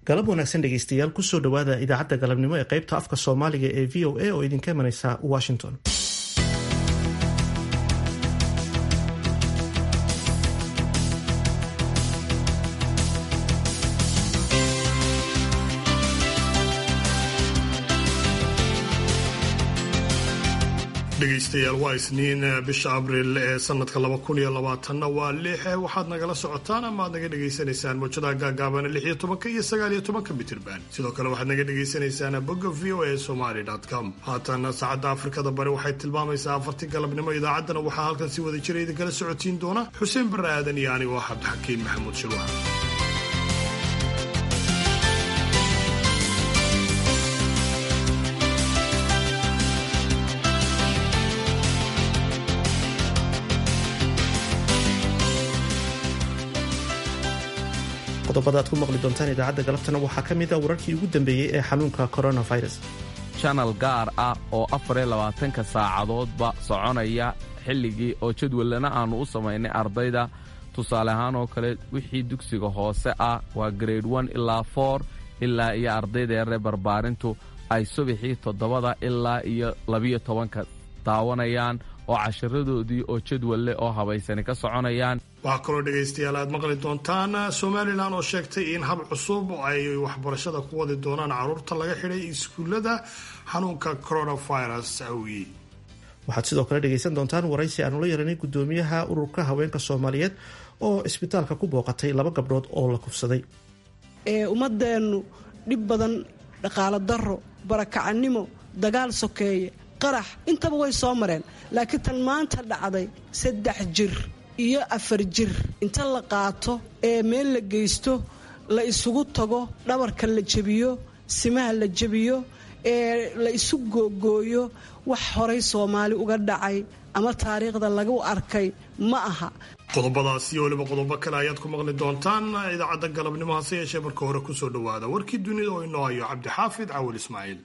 galab wanaagsan dhegeystayaal kusoo dhowaada idaacadda galabnimo ee qaybta afka soomaaliga ee v o a oo idinka imanaysa washington dhegeystayaal waa isniin bisha abriil ee sanadka laba kun iyo labaatanna waa lix waxaad nagala socotaan ama aad naga dhegaysanaysaan mawjadaha gaagaabana lix iyo tobanka iyo sagaal iyo tobanka mitirban sidoo kale waxaad naga dhagaysanaysaan bogga v o a somaly com haatan saacadda afrikada bari waxay tilmaamaysaa afartii galabnimo idaacaddana waxaa halkan si wada jira idinkala socotiin doona xuseen barre aadan iyo anigoo cabdixakiin maxamuud shirwax qodobada aad ku maqli doontaan idaacadda galabtana waxaa ka mid a wararkii ugu dambeeyey ee xanuunka coronavirus janal gaar ah oo afariyo labaatanka saacadoodba soconaya xilligii oo jadwallana aannu u samaynay ardayda tusaale ahaan oo kale wixii dugsiga hoose ah waa grade on ilaa for ilaa iyo ardayda yaree barbaarintu ay subaxii toddobada ilaa iyo labiyo tobanka daawanayaan oo casharadoodii oo jadwalle oo habaysani ka soconayaan waxaa kaloo dhegaystayaal aad maqli doontaan somalilan oo sheegtay in hab cusub ay waxbarashada ku wadi doonaan caruurta laga xidhay iskuullada xanuunka coronavirus awgii waxaad sidoo kale dhegaysan doontaan waraysi aanu la yeelanay gudoomiyaha ururka haweenka soomaaliyeed oo isbitaalka ku booqatay laba gabdhood oo la kufsaday ummadeennu dhib badan dhaqaalo daro barakacannimo dagaal sokeeye qarax intaba way soo mareen laakiin tan maanta dhacday saddex jir iyo afar jir inta la qaato ee meel la geysto la isugu tago dhabarka la jebiyo simaha la jebiyo ee la isu googooyo wax horay soomaali uga dhacay ama taariikhda lagu arkay ma aha qodobadaas iyo weliba qodobo kale ayaad ku maqli doontaan idaacadda galabnimo hase yeeshee marka hore kusoo dhowaada warkii dunida oo inoo hayo cabdixaafid cawil ismaaciil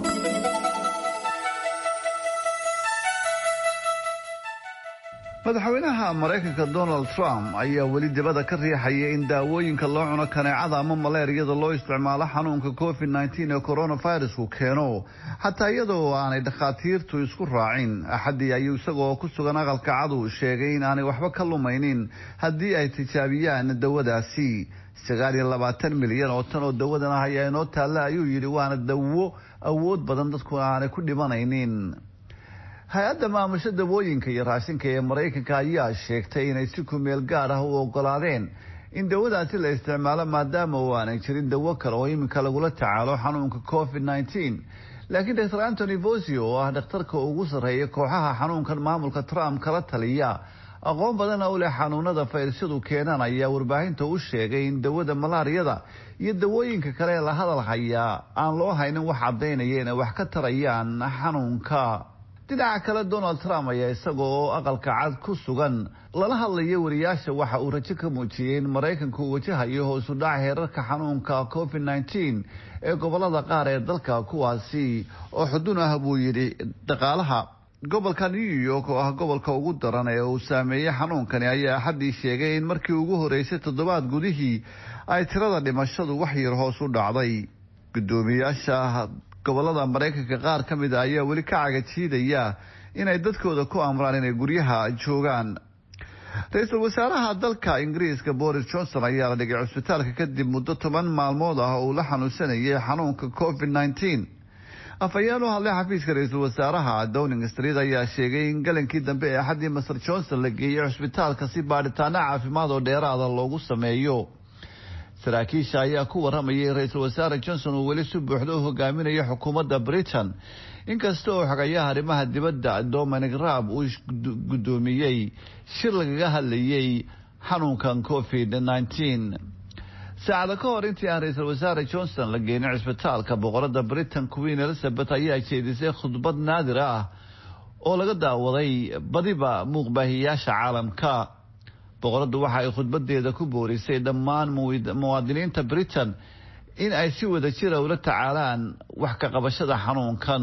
madaxweynaha maraykanka donald trump ayaa weli dibadda ka riixaya in daawooyinka loo cuno kaneecada ama maleeriyada loo isticmaalo xanuunka covid nteen ee coronavirusku keeno xataa iyadoo aanay dhakhaatiirtu isku raacin axaddii ayuu isagoo ku sugan aqalka cadu sheegay in aanay waxba ka lumaynin haddii ay tijaabiyaan dawadaasi sagaal iyo labaatan milyan oo tan oo dawadan ah ayaa inoo taalla ayuu yidhi waana dawo awood badan dadkuna aanay ku dhimanaynin hay-adda maamusho dawooyinka iyo raashinka ee maraykanka ayaa sheegtay inay si kumeel gaar ah u ogolaadeen in dawadaasi la isticmaalo maadaama oo aanay jirin dawo kale oo iminka lagula tacaalo xanuunka covid nteen laakiin dor antony vosio oo ah dhakhtarka ugu sarreeya kooxaha xanuunkan maamulka trump kala taliya aqoon badana u leh xanuunada fayrasyadu keenaan ayaa warbaahinta u sheegay in dawada malaariyada iyo dawooyinka kale ee la hadal hayaa aan loo haynin wax caddaynaya inay wax ka tarayaan xanuunka dhinaca kale donald trump ayaa isaga oo aqalka cad ku sugan lala hadlaya wariyaasha waxa uu rajo ka muujiyey in maraykanku uu wajahayo hoosu dhac heerarka xanuunka covid nteen ee gobolada qaar ee dalka kuwaasi oo xudun ah buu yidhi dhaqaalaha gobolka new york oo ah gobolka ugu daran ee uu saameeyey xanuunkani ayaa axaddii sheegay in markii ugu horeysay toddobaad gudihii ay tirada dhimashadu wax yar hoos u dhacday gudoomiyaasha gobolada maraykanka qaar ka mid a ayaa weli ka cagajiidaya inay dadkooda ku amraan inay guryaha joogaan ra-iisul wasaaraha dalka ingiriiska boris johnson ayaa la dhigay cusbitaalka kadib muddo toban maalmood ah oo uu la xanuunsanayay xanuunka covid nteen afhayeen u hadlay xafiiska ra-iisul wasaaraha downing street ayaa sheegay in galankii dambe ee axaddii master johnson la geeyey cusbitaalka si baadhitaano caafimaad oo dheeraada loogu sameeyo saraakiisha ayaa ku waramayay ra-iisul wasaare johnson uu weli si buuxda u hogaaminayo xukuumadda britain inkasta oo xogayaha arrimaha dibadda dominic raab uu guddoomiyey shir lagaga hadlayay xanuunkan covid nteen saacada ka hor intii aan ra-iisul wasaare johnson la geenin cisbitaalka boqorada britain queen elizabeth ayaa jeedisay khudbad naadir ah oo laga daawaday badiba muuqbaahiyaasha caalamka boqoradu waxa ay khudbadeeda ku boorisay dhammaan muwaadiniinta britain in ay si wada jira ula tacaalaan wax ka qabashada xanuunkan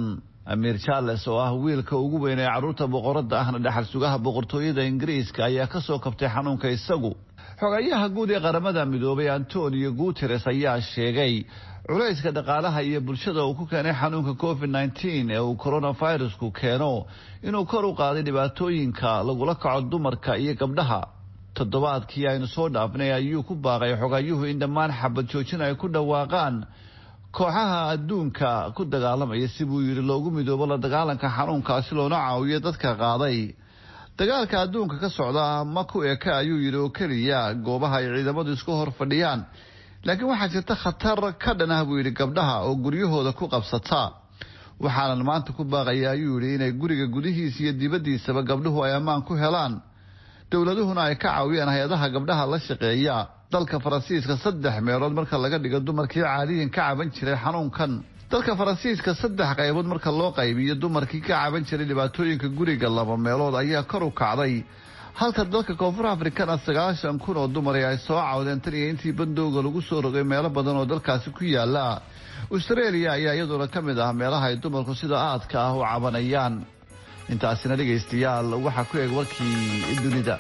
amiir charles oo ah wiilka ugu weyn ee carruurta boqoradda ahna dhexal sugaha boqortooyada ingiriiska ayaa ka soo kabtay xanuunka isagu xogayaha guud ee qaramada midoobay antonio guteres ayaa sheegay culayska dhaqaalaha iyo bulshada uu ku keenay xanuunka covid nneteen ee uu coronavirusku keeno inuu kor u qaaday dhibaatooyinka lagula kaco dumarka iyo gabdhaha toddobaadkii aynu soo dhaafnay ayuu ku baaqay xogayuhu in dhammaan xabad joojin ay ku dhawaaqaan kooxaha adduunka ku dagaalamaya si buu yidhi loogu midoobo la dagaalanka xanuunkaasi loona caawiyo dadka qaaday dagaalka adduunka ka socda ma ku eka ayuu yidhi oo keliya goobaha ay ciidamadu isku hor fadhiyaan laakiin waxaa jirta khatar ka dhan ah buu yidhi gabdhaha oo guryahooda ku qabsata waxaanan maanta ku baaqaya ayuu yidhi inay guriga gudihiisa iyo dibaddiisaba gabdhuhu ay ammaan ku helaan dowladuhuna ay ka caawiyaan hay-adaha gabdhaha la shaqeeya dalka faransiiska saddex meelood marka laga dhigo dumarkii caadiyan ka caban jiray xanuunkan dalka faransiiska saddex qaybood marka loo qaybiyo dumarkii ka caban jiray dhibaatooyinka guriga laba meelood ayaa kor u kacday halka dalka koonfur afrikana sagaashan kun oo dumari ay soo cawdeen tan iyo intii bandowga lagu soo rogay meelo badan oo dalkaasi ku yaala australia ayaa iyaduna ka mid ah meelaha ay dumarku sida aadka ah u cabanayaan intaasina dhegaystayaal waxaa ku eeg warkii dunida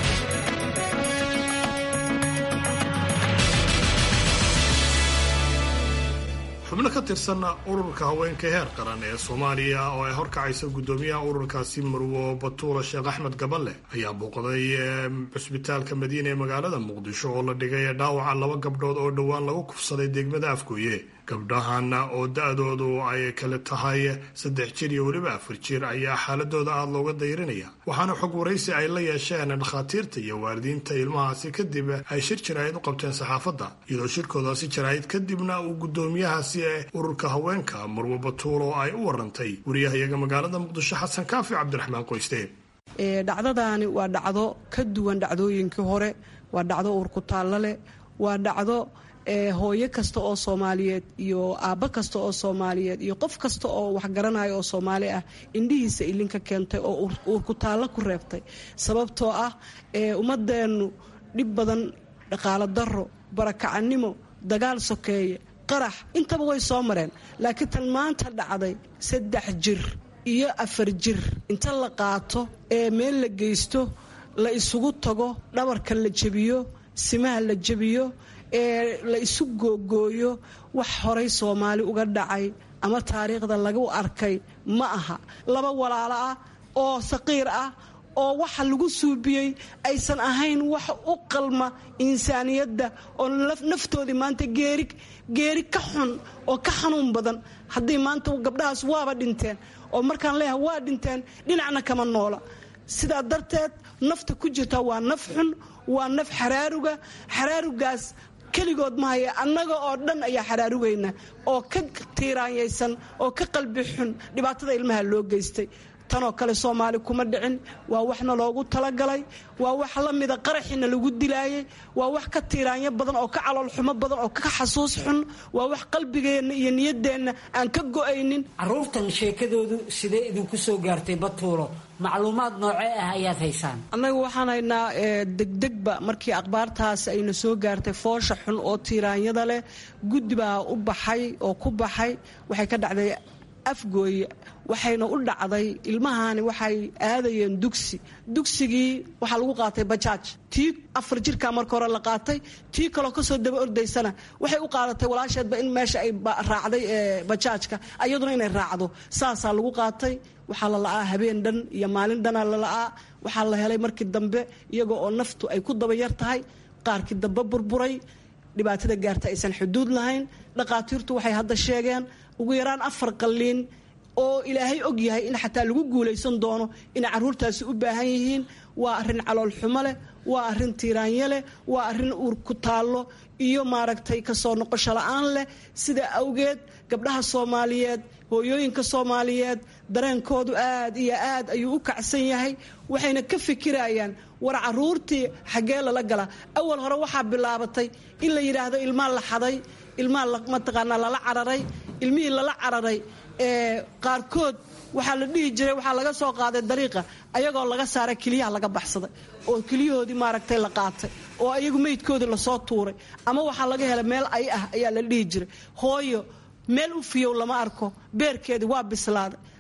xubno ka tirsan ururka haweenka heer qaran ee soomaaliya oo ay horkacaysa guddoomiyaha ururkaasi marwo batuula sheekh axmed gaballe ayaa booqday cusbitaalka madiina ee magaalada muqdisho oo la dhigay dhaawaca laba gabdhood oo dhowaan lagu kufsaday degmada afgooye gabdhahan oo da-doodu ay kale tahay saddex jir iyo weliba afar jir ayaa xaaladooda aada looga dayrinaya waxaana xog waraysi ay la yeesheen dhakhaatiirta iyo waalidiinta ilmahaasi kadib ay shir jaraa'id u qabteen saxaafadda iyadoo shirkoodaasi jaraa'id kadibna uu guddoomiyahaasi ee ururka haweenka marwo batuul oo ay u warantay wariyahayaga magaalada muqdisho xasan kaafi cabdiraxmaan qoyste dhacdadaani waa dhacdo ka duwan dhacdooyinkii hore waa dhacdo uurkutaallo leh waa dhacdo hooyo kasta oo soomaaliyeed iyo aabbo kasta oo soomaaliyeed iyo qof kasta oo waxgaranayo oo soomaali ah indhihiisa ilinka keentay oo uurkutaallo ku reebtay sababtoo ah ummadeennu dhib badan dhaqaalo daro barakacannimo dagaal sokeeye qarax intaba way soo mareen laakiin tan maanta dhacday saddex jir iyo afar jir inta la qaato ee meel la geysto la isugu tago dhabarka la jebiyo simaha la jebiyo ee la isu googooyo wax horay soomaali uga dhacay ama taariikhda lagu arkay ma aha laba walaalo ah oo saqiir ah oo waxa lagu suubiyey aysan ahayn wax u qalma insaaniyadda oo naftoodii maanta geeri geeri ka xun oo ka xanuun badan haddii maanta gabdhahaas waaba dhinteen oo markaan leeyahay waa dhinteen dhinacna kama noola sidaa darteed nafta ku jirta waa naf xun waa naf xaraaruga xaraarugaas keligood mahaya annaga oo dhan ayaa xaraarugayna oo ka tiiraanyaysan oo ka qalbi xun dhibaatada ilmaha loo geystay tanoo kale soomaali kuma dhicin waa waxna loogu talagalay waa wax la mida qaraxina lagu dilaayay waa wax ka tiiraanyo badan oo ka caloolxumo badan oo ka xasuus xun waa wax qalbigeenna iyo niyaddeenna aan ka go'aynin caruurtan sheekadoodu sidee idinku soo gaartay batuulo macluumaad noocee ah ayaad haysaan annaga waxaan haynaa degdegba markii akhbaartaas ayna soo gaartay foosha xun oo tiiraanyada leh guddi baa u baxay oo ku baxay waxay ka dhacday afgooye waxayna u dhacday ilmahani waxay aadayeen dugsi dugsigii waxaa lagu qaatay bajaaj tii afar jirkaa marka hore la qaatay tii kaloo kasoo daba ordaysana waxay u qaadatay walaasheedba in meesha ay raacday bajaajka ayaduna inay raacdo saasaa lagu qaatay waxaa la la'aa habeen dhan iyo maalin dhana la la'aa waxaa la helay markii dambe iyagoo oo naftu ay ku daba yar tahay qaarkii dambe burburay dhibaatada gaarta aysan xuduud lahayn dhaqaatiirtu waxay hadda sheegeen ugu yaraan afar qalliin oo ilaahay og yahay in xataa lagu guulaysan doono inay carruurtaasi u baahan yihiin waa arrin caloolxumo leh waa arrin tiiraanyo leh waa arrin uur ku taallo iyo maaragtay kasoo noqosho la-aan leh sida awgeed gabdhaha soomaaliyeed hooyooyinka soomaaliyeed dareenkoodu aad iyo aad ayuu u kacsan yahay waxayna ka fikirayaan war caruurtii xaggee lala gala awal hore waxaa bilaabatay in la yidhaahdo ilmaa la xaday ilmaa mataqaanaa lala cararay ilmihii lala cararay ee qaarkood waxaa la dhihi jiray waxaa laga soo qaaday dariiqa ayagoo laga saaray keliyaha laga baxsaday oo keliyahoodii maaragtay la qaatay oo ayagu meydkoodii lasoo tuuray ama waxaa laga helay meel ay ah ayaa la dhihi jiray hooyo meel u fiyow lama arko beerkeedii waa bislaaday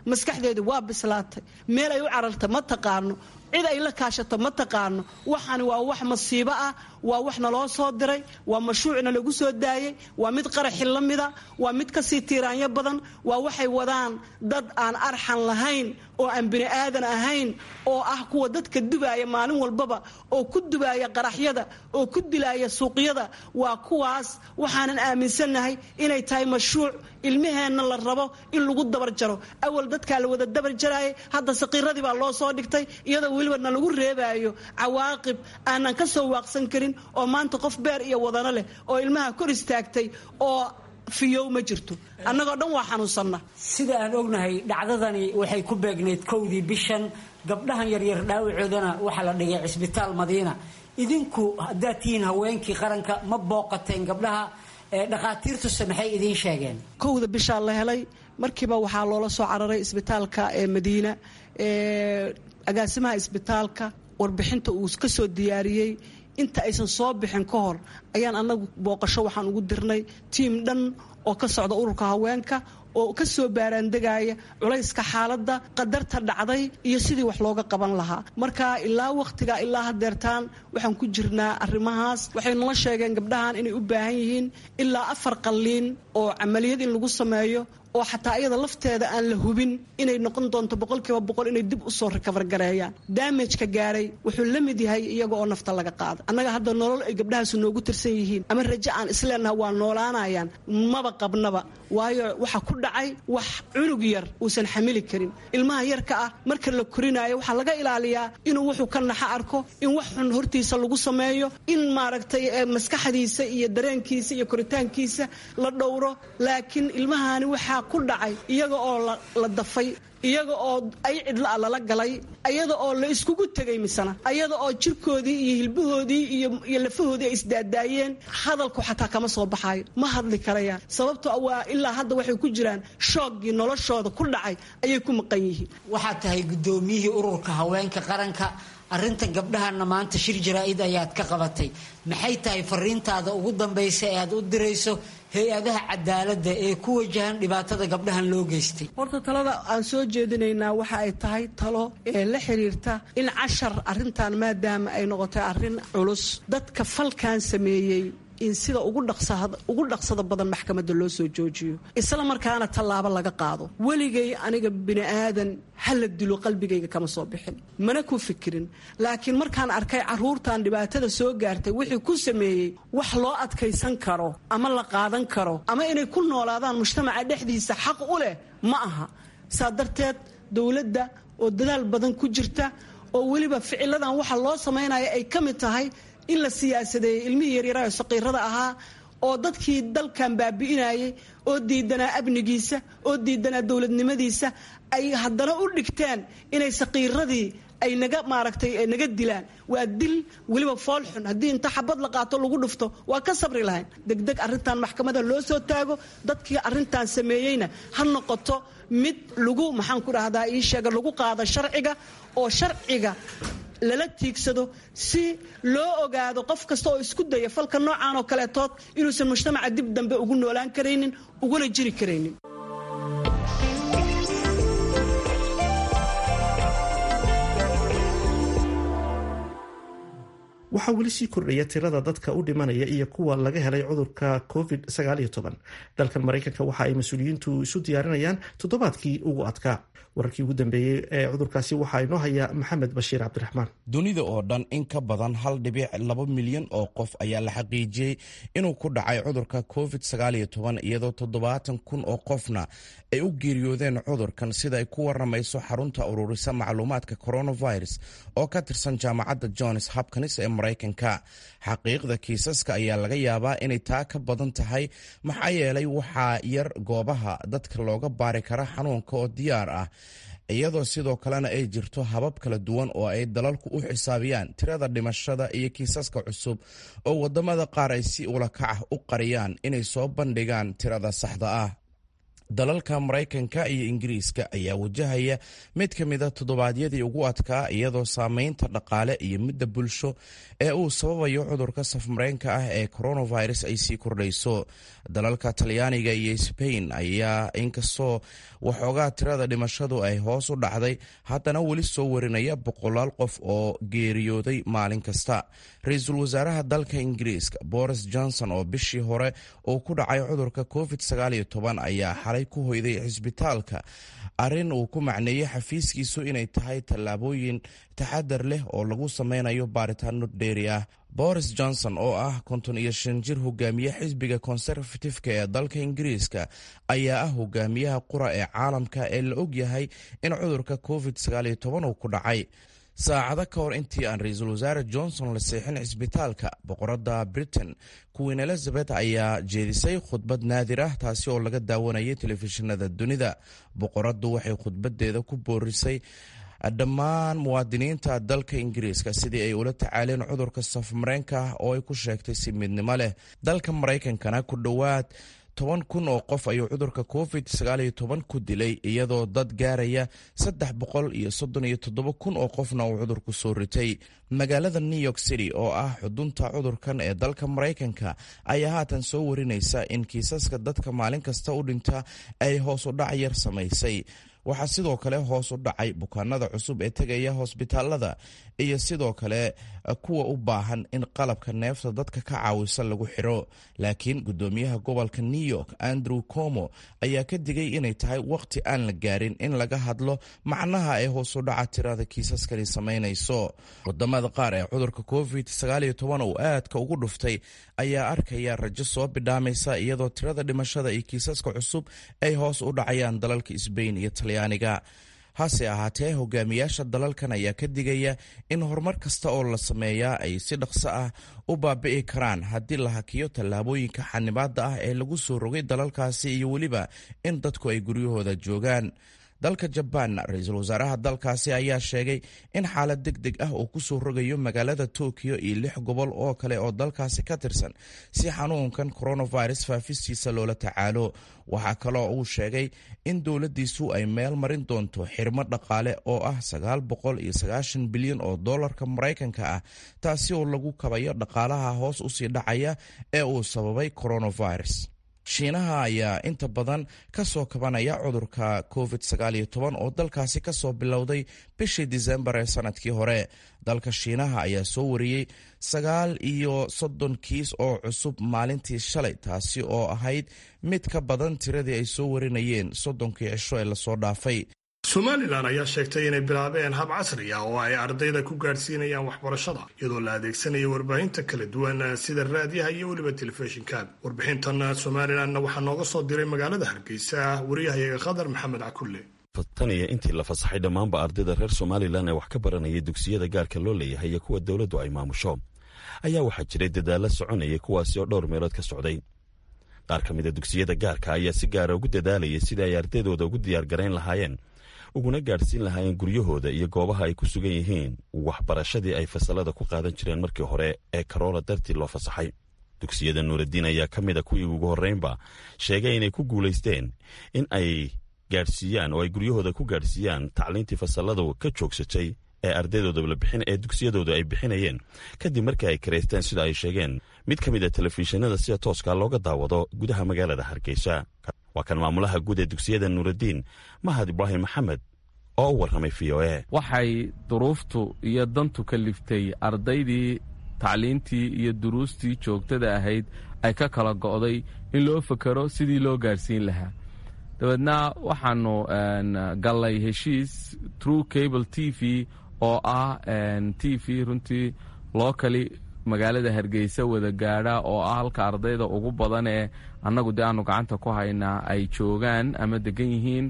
maskaxdeedu waa bislaatay meel ay u cararta ma taqaano cid ay la kaashato ma taqaano waxani waa wax masiibo ah waa wax naloo soo diray waa mashruucna lagu soo daayey waa mid qaraxi la mida waa mid kasii tiiraanyo badan waa waxay wadaan dad aan arxan lahayn oo aan bini aadan ahayn oo ah kuwa dadka dubaaya maalin walbaba oo ku dubaaya qaraxyada oo ku dilaaya suuqyada waa kuwaas waxaanan aaminsannahay inay tahay mashruuc ilmaheenna la rabo in lagu dabar jaro awal dadkaa la wada dabar jaraayay hadda saqiiradii baa loo soo dhigtay iyadoo weliba na lagu reebaayo cawaaqib aanan ka soo waaqsan karin oo maanta qof beer iyo wadano leh oo ilmaha kor istaagtay oo fiyow ma jirto annagoo dhan waa xanuunsanna sida aan ognahay dhacdadani waxay ku beegnayd kowdii bishan gabdhahan yaryar dhaawacoodana waxaa la dhigay cisbitaal madiina idinku haddaad tihiin haweenkii qaranka ma booqateen gabdhaha dhakhaatiirtuse maxay idiin sheegeen kowda bishaa la helay markiiba waxaa loola soo cararay isbitaalka ee madiina agaasimaha isbitaalka warbixinta uu ka soo diyaariyey inta aysan soo bixin ka hor ayaan annagu booqasho waxaan ugu dirnay tiim dhan oo ka socda ururka haweenka oo ka soo baaraandegaya culayska xaaladda qadarta dhacday iyo sidii wax looga qaban lahaa marka ilaa wakhtiga ilaa hadeertaan waxaan ku jirnaa arrimahaas waxay nala sheegeen gabdhahan inay u baahan yihiin ilaa afar qalliin oo camaliyad in lagu sameeyo oo xataa iyada lafteeda aan la hubin inay noqon doonto boqolkiiba boqol inay dib usoo rikabar gareeyaan daamajka gaaray wuxuu la mid yahay iyaga oo nafta laga qaada annaga hadda nolol ay gabdhahaasu noogu tirsan yihiin ama rajo aan isleenaha waa noolaanayaan maba qabnaba waayo waxa ku dhacay wax cunug yar uusan xamili karin ilmaha yarka ah marka la korinaayo waxaa laga ilaaliyaa inuu wuxuu ka naxa arko in wax xun hortiisa lagu sameeyo in maaragtay maskaxdiisa iyo dareenkiisa iyo koritaankiisa la dhowro laakiin ilmahani waxaa ku dhacay iyaga oo la dafay iyaga oo ay cidla-a lala galay ayada oo la iskugu tegay misana ayada oo jirkoodii iyo hilbahoodii iyo lafahoodii ay isdaadaayeen hadalku xataa kama soo baxaayo ma hadli karayaan sababto waa ilaa hadda waxay ku jiraan shooggii noloshooda ku dhacay ayay ku maqan yihiin waxaad tahay guddoomiyihii ururka haweenka qaranka arrinta gabdhahana maanta shir jaraa-id ayaad ka qabatay maxay tahay fariintaada ugu dambaysa ee aad u dirayso hay-adaha cadaaladda ee ku wajahan dhibaatada gabdhahan loo geystay horta talada aan soo jeedinaynaa waxa ay tahay talo ee la xiriirta in cashar arrintan maadaama ay noqotay arrin culus dadka falkan sameeyey in sida ugu dhaqsada badan maxkamadda loo soo joojiyo isla markaana tallaabo laga qaado weligay aniga bini aadan ha la dilo qalbigayga kama soo bixin mana ku fikirin laakiin markaan arkay caruurtan dhibaatada soo gaartay wixii ku sameeyey wax loo adkaysan karo ama la qaadan karo ama inay ku noolaadaan mujtamaca dhexdiisa xaq u leh ma aha saa darteed dowladda oo dadaal badan ku jirta oo weliba ficiladan waxa loo samaynaya ay ka mid tahay in la siyaasadeeyey ilmihii yaryaraha saqiirada ahaa oo dadkii dalkan baabi'inayay oo diidanaa amnigiisa oo diidanaa dowladnimadiisa ay haddana u dhigteen inay saqiiradii ay naga maaragtay naga dilaan waa dil weliba foolxun haddii inta xabad la qaato lagu dhufto waa ka sabri lahayn degdeg arrintan maxkamada loo soo taago dadkii arrintan sameeyeyna ha noqoto mid lagu maxaan ku dhahdaa ii sheega lagu qaado sharciga oo sharciga lala tiigsado si loo ogaado qof kasta oo isku daya falka noocan oo kaleetood inuusan mujtamaca dib dambe ugu noolaan karaynin uguna jiri karaynin waxaa weli sii kordhaya tirada dadka u dhimanaya iyo kuwa laga helay cudurka covid dalkan maraykanka waxa ay mas-uuliyiintu isu diyaarinayaan toddobaadkii ugu adkaa wararkii ugu dambeeyey ee cudurkaasi waxaa inoo haya maxamed bashiir cabdiraxmaan dunida oo dhan in ka badan hal dhibic laba milyan oo qof ayaa la xaqiijiyey inuu ku dhacay cudurka covid iyadoo toddobaatan kun oo qofna ay u geeriyoodeen cudurkan sida ay ku waramayso xarunta ururisa macluumaadka coronavirus oo ka tirsan jaamacadda johns hopkins ee maraykanka xaqiiqda kiisaska ayaa laga yaabaa inay taa ka badan tahay maxaa yeelay waxaa yar goobaha dadka looga baari kara xanuunka oo diyaar ah iyadoo sidoo kalena ay jirto habab kala duwan oo ay dalalku u xisaabiyaan tirada dhimashada iyo kiisaska cusub oo wadamada qaar ay si ulakac ah u qariyaan inay soo bandhigaan tirada saxda ah dalalka maraykanka iyo ingiriiska ayaa wajahaya mid ka mida toddobaadyadii ugu adkaa iyadoo saameynta dhaqaale iyo midda bulsho ee uu sababayo cudurka safmareenka ah ee coronavirus ay sii kordhayso dalalka talyaaniga iyo sbain ayaa inkastoo waxoogaa tirada dhimashadu ay hoos u dhacday haddana weli soo warinaya boqolaal qof oo geeriyooday maalin kasta ra-iisul wasaaraha dalka ingiriiska boris johnson oo bishii hore uu ku dhacay cudurka covid ayaa xalay ku hoyday cisbitaalka arrin uu ku macneeyey xafiiskiisu inay tahay tallaabooyin taxadar leh oo lagu sameynayo baaritaano dheeri ah boris johnson oo ah konton iyo shan jir hogaamiye xisbiga conservatifeka ee dalka ingiriiska ayaa ah hogaamiyaha qura ee caalamka ee la og yahay in cudurka covid uu ku dhacay saacado ka hor intii aan ra-iisul wasaare johnson la seexin cisbitaalka boqorada britain queen elizabeth ayaa jeedisay khudbad naadir ah taasi oo laga daawanayay telefishinada dunida boqoradu waxay khudbadeeda ku boorisay dhammaan muwaadiniinta dalka ingiriiska sidii ay ula tacaaleen cudurka safmareenka ah oo ay ku sheegtay si midnimo leh dalka maraykankana ku dhowaad toban kun oo qof ayuu cudurka covid ku dilay iyadoo dad gaaraya saddex boqol iyo soddon iyo toddoba kun oo qofna uu cudurku soo ritay magaalada new york city oo ah xudunta cudurkan ee dalka maraykanka ayaa haatan soo warinaysa in kiisaska dadka maalin kasta u dhinta ay hoos u dhac yar samaysay waxaa sidoo kale hoos u dhacay bukaanada cusub ee tegaya hosbitaalada iyo sidoo kale kuwa u baahan in qalabka neefta dadka ka caawisa lagu xiro laakiin gudoomiyaha gobolka new york andrew como ayaa ka digay inay tahay waqti aan la gaarin in laga hadlo macnaha ee hoos u dhaca tirada kiisaskani samaynayso wadamada qaar ee cudurka covid uu aadka ugu dhuftay ayaa arkaya rajo soo bidhaamaysa iyadoo tirada dhimashada iyo kiisaska cusub ay hoos u dhacayaan dalalka sbain iyo talyaaniga hase ahaatee hogaamiyaasha dalalkan ayaa ka digaya in horumar kasta oo la sameeyaa ay si dhaqso ah u baabi'i karaan haddii la hakiyo tallaabooyinka xanibaada ah ee lagu soo rogay dalalkaasi iyo weliba in dadku ay guryahooda joogaan dalka jabaanna ra-iisul wasaaraha dalkaasi ayaa sheegay in xaalad deg deg ah uu kusoo rogayo magaalada tokyo iyo lix gobol oo kale oo dalkaasi ka tirsan si xanuunkan coronavirus faafistiisa loola tacaalo waxaa kaloo uu sheegay in dowladdiisu ay meel marin doonto xirmo dhaqaale oo ah sagaal boqol iyo sagaashan bilyan oo dollarka maraykanka ah taasi oo lagu kabayo dhaqaalaha hoos usii dhacaya ee uu sababay coronavirus shiinaha ayaa inta badan ka soo kabanaya cudurka covid oo dalkaasi kasoo bilowday bishii disembar ee sanadkii hore dalka shiinaha ayaa soo wariyey sagaal iyo soddon kiis oo cusub maalintii shalay taasi oo ahayd mid ka badan tiradii ay soo warinayeen soddonkii cisho ee lasoo dhaafay somalilan ayaa sheegtay inay bilaabeen hab casri ah oo ay ardayda ku gaadhsiinayaan waxbarashada iyadoo la adeegsanayo warbaahinta kala duwan sida raadiyaha iyo weliba telefishinka warbixintan somalilanna waxaa nooga soo diray magaalada hargeysa wariyahayaga khadar maxamed cakulle taniyo intii la fasaxay dhammaanba ardayda reer somalilan ee wax ka baranaya dugsiyada gaarka loo leeyahay iyo kuwa dowladdu ay maamusho ayaa waxaa jiray dadaalla soconayay kuwaasi oo dhowr meelood ka socday qaar ka mida dugsiyada gaarka ayaa si gaara ugu dadaalayay sidii ay ardaydooda ugu diyaargarayn lahaayeen uguna gaadhsiin lahaayeen guryahooda iyo goobaha ay ku sugan yihiin waxbarashadii ay fasalada ku qaadan jireen markii hore ee karoola dartii loo fasaxay dugsiyada nuuraddiin ayaa ka mid a kuwii ugu horreynba sheegay inay ku guulaysteen in ay gaadhsiiyaan oo ay guryahooda ku gaadhsiiyaan tacliintii fasaladu ka joogsatay ee ardaydooda ee dugsiyadooda ay bixinayeen kadib markii ay karaysteen sida ay sheegeen mid ka mid a telefishinada sida tooska looga daawado gudaha magaalada hargeysa waa kan maamulaha guud ee dugsiyada nuuraddiin mahad ibraahim maxamed oo u warramay v o e waxay duruuftu iyo dantu ka liftay ardaydii tacliintii iyo duruustii joogtada ahayd ay ka kala go'day in loo fakero sidii loo gaadhsiin lahaa dabeedna waxaanu gallay heshiis true cable t v oo ah t v runtii lookali magaalada hargeysa wada gaadha oo ah halka ardayda ugu badan ee annagu dee aanu gacanta ku haynaa ay joogaan ama degan yihiin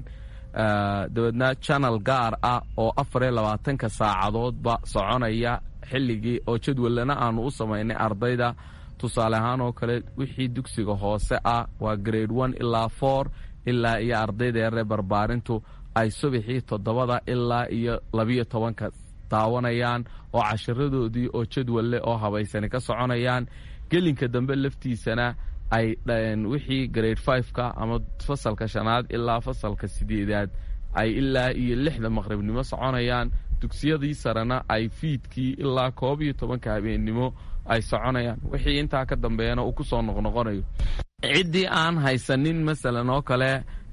dabeedna janal gaar ah oo afar iyo labaatanka saacadoodba soconaya xilligii oo jadwallana aanu u samaynay ardayda tusaale ahaan oo kale wixii dugsiga hoose ah waa grade one ilaa four ilaa iyo ardayda yaree barbaarintu ay subaxii toddobada ilaa iyo labiyo tobanka daawanayaan oo cashiradoodii oo jadwalle oo habaysani ka soconayaan gelinka dambe laftiisana ay wixii grade fiveka ama fasalka shanaad ilaa fasalka sideedaad ay ilaa iyo lixda maqribnimo soconayaan dugsiyadii sarena ay fiidkii ilaa koob iyo tobanka habeennimo ay soconayaan wixii intaa ka dambeeyana uu ku soo noqnoqonayo ciddii aan haysanin masalan oo kale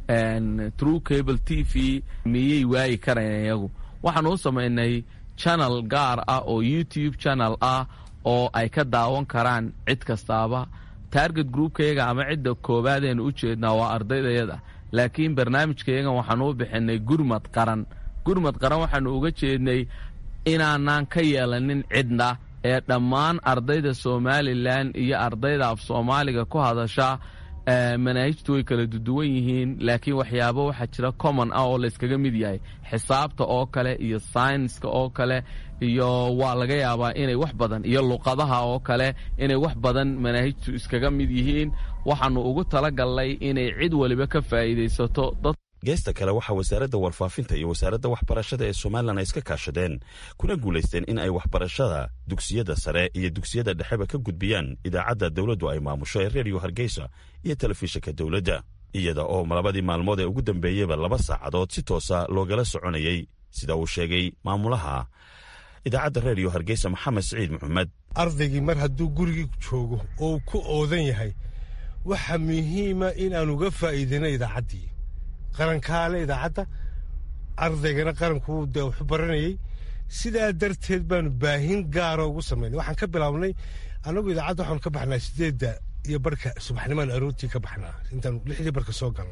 true cable t v miyay waayi karayn iyagu waxaanu u samaynay channel gaar ah oo youtube channel ah oo ay ka daawan karaan cid kastaaba target groupkayaga ama cidda koowaadeen u jeednaa waa ardaydayada laakiin barnaamijkayagan waxaanu u bixinay gurmad qaran gurmad qaran waxaanu uga jeednay inaanaan ka yeelanin cidna ee dhammaan ardayda somalilan iyo ardayda af soomaaliga ku hadasha manaahijtu way kala duduwan yihiin laakiin waxyaabo waxaa jira common ah oo layskaga mid yahay xisaabta oo kale iyo saynska oo kale iyo waa laga yaabaa inay wax badan iyo luqadaha oo kale inay wax badan manaahijtu iskaga mid yihiin waxaanu ugu talagalnay inay cid waliba ka faa'iidaysato dad geesta kale waxaa wasaaradda warfaafinta iyo wasaaradda waxbarashada ee somalilan ay iska kaashadeen kuna guulaysteen in ay waxbarashada dugsiyada sare iyo dugsiyada dhexeba ka gudbiyaan idaacadda dowladdu ay maamusho ee reediyo hargeysa iyo telefishinka dowladda iyada oo labadii maalmood ee ugu dambeeyeyba laba saacadood si toosa loogala soconayey sida uu sheegay maamulaha idaacadda reediyo hargeysa maxamed siciid maxamed ardaygii mar hadduu gurigii joogo oo uu ku oodan yahay waxaa muhiima inaan uga faa'iidayno idaacaddii qarankaale idaacadda ardaygana qaranku dee waxu baranayey sidaa darteed baanu baahin gaara ugu samaynay waxaan ka bilaabnay annagu idaacadda waxaanu ka baxnaa sideedda iyo barhka subaxnimaan aroortii ka baxnaa intaanu lixdii barka soo galno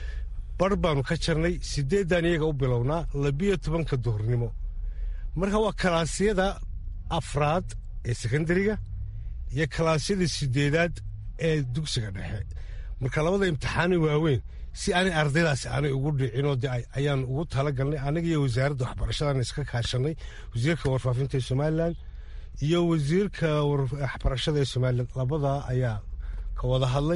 barh baanu ka jarnay sideeddaan iyaga u bilownaa labiyo tobanka duhurnimo marka waa kalaasyada afraad ee sekondariga iyo kalaasyada sideedaad ee dugsiga dhexe marka labada imtixaani waaweyn si aanay ardaydaasi aanay ugu dhicinoo de ayaan ugu talagalnay anaga iyo wasaaradda waxbarashadan iska kaashanay wasiirka warfaafinta ee somalilan iyo wasiirka waxbarashada ee somalilan labadaa ayaa ka wada hadlay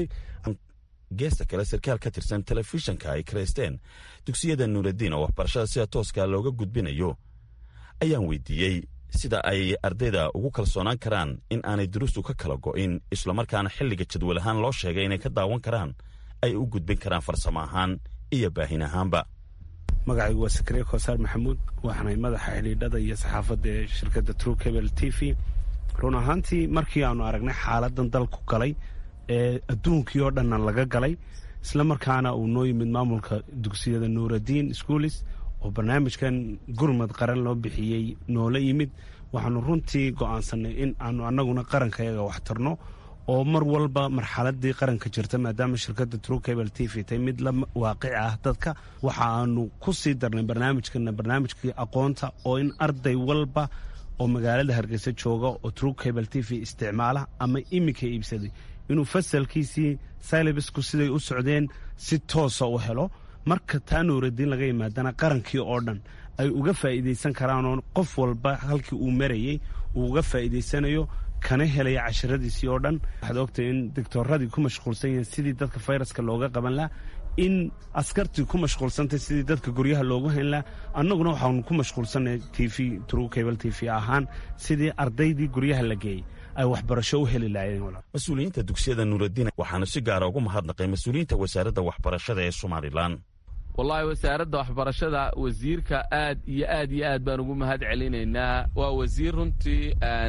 geesta kale sarkaal ka tirsan telefishanka ay karaysteen dugsiyada nuuraddiin oo waxbarashada sida tooska looga gudbinayo ayaan weydiiyey sida ay ardayda ugu kalsoonaan karaan in aanay duruustu ka kala go'in islamarkaana xilliga jadwal ahaan loo sheegay inay ka daawan karaan ay u gudbin karaan farsamo ahaan iyo baahin ahaanba magacaygu waa sakariya koosaar maxamuud waxaanay madaxa xidhiidhada iyo saxaafadda ee shirkadda true cable t v run ahaantii markii aanu aragnay xaaladan dalku galay ee adduunkii oo dhanna laga galay isla markaana uu noo yimid maamulka dugsiyada nuuraddiin schoolis oo barnaamijkan gurmad qaran loo bixiyey noola yimid waxaanu runtii go'aansanay in aanu annaguna qarankayaga wax tarno oo mar walba marxaladii qaranka jirta maadaama shirkadda true cable t v tay mid la waaqic ah dadka waxa aanu ku sii darnay barnaamijkana barnaamijkii aqoonta oo in arday walba oo magaalada hargeysa jooga oo true cable t v isticmaala ama iminka iibsaday inuu fasalkiisii silabisku siday u socdeen si toosa u helo marka taa nuuradiin laga yimaadana qarankii oo dhan ay uga faa'iidaysan karaanoo qof walba halkii uu marayey uu uga faa'iidaysanayo kana helaya casharadiisii oo dhan waxaad ogtahay in doctooradii ku mashquulsan yihiin sidii dadka fayraska looga qaban laha in askartii ku mashquulsantay sidii dadka guryaha loogu hayn laha annaguna waxaanu ku mashquulsanay t v true cable t v ahaan sidii ardaydii guryaha la geeyey ay waxbarasho u heli lahaayeen mas-uuliyiinta dugsiyada nuuraddiin waxaanu si gaara ugu mahadnaqay mas-uuliyiinta wasaaradda waxbarashada ee somalilan wallaahi wasaaradda waxbarashada wasiirka aad iyo aad iyo aad baan ugu mahad celinaynaa waa wasiir runtii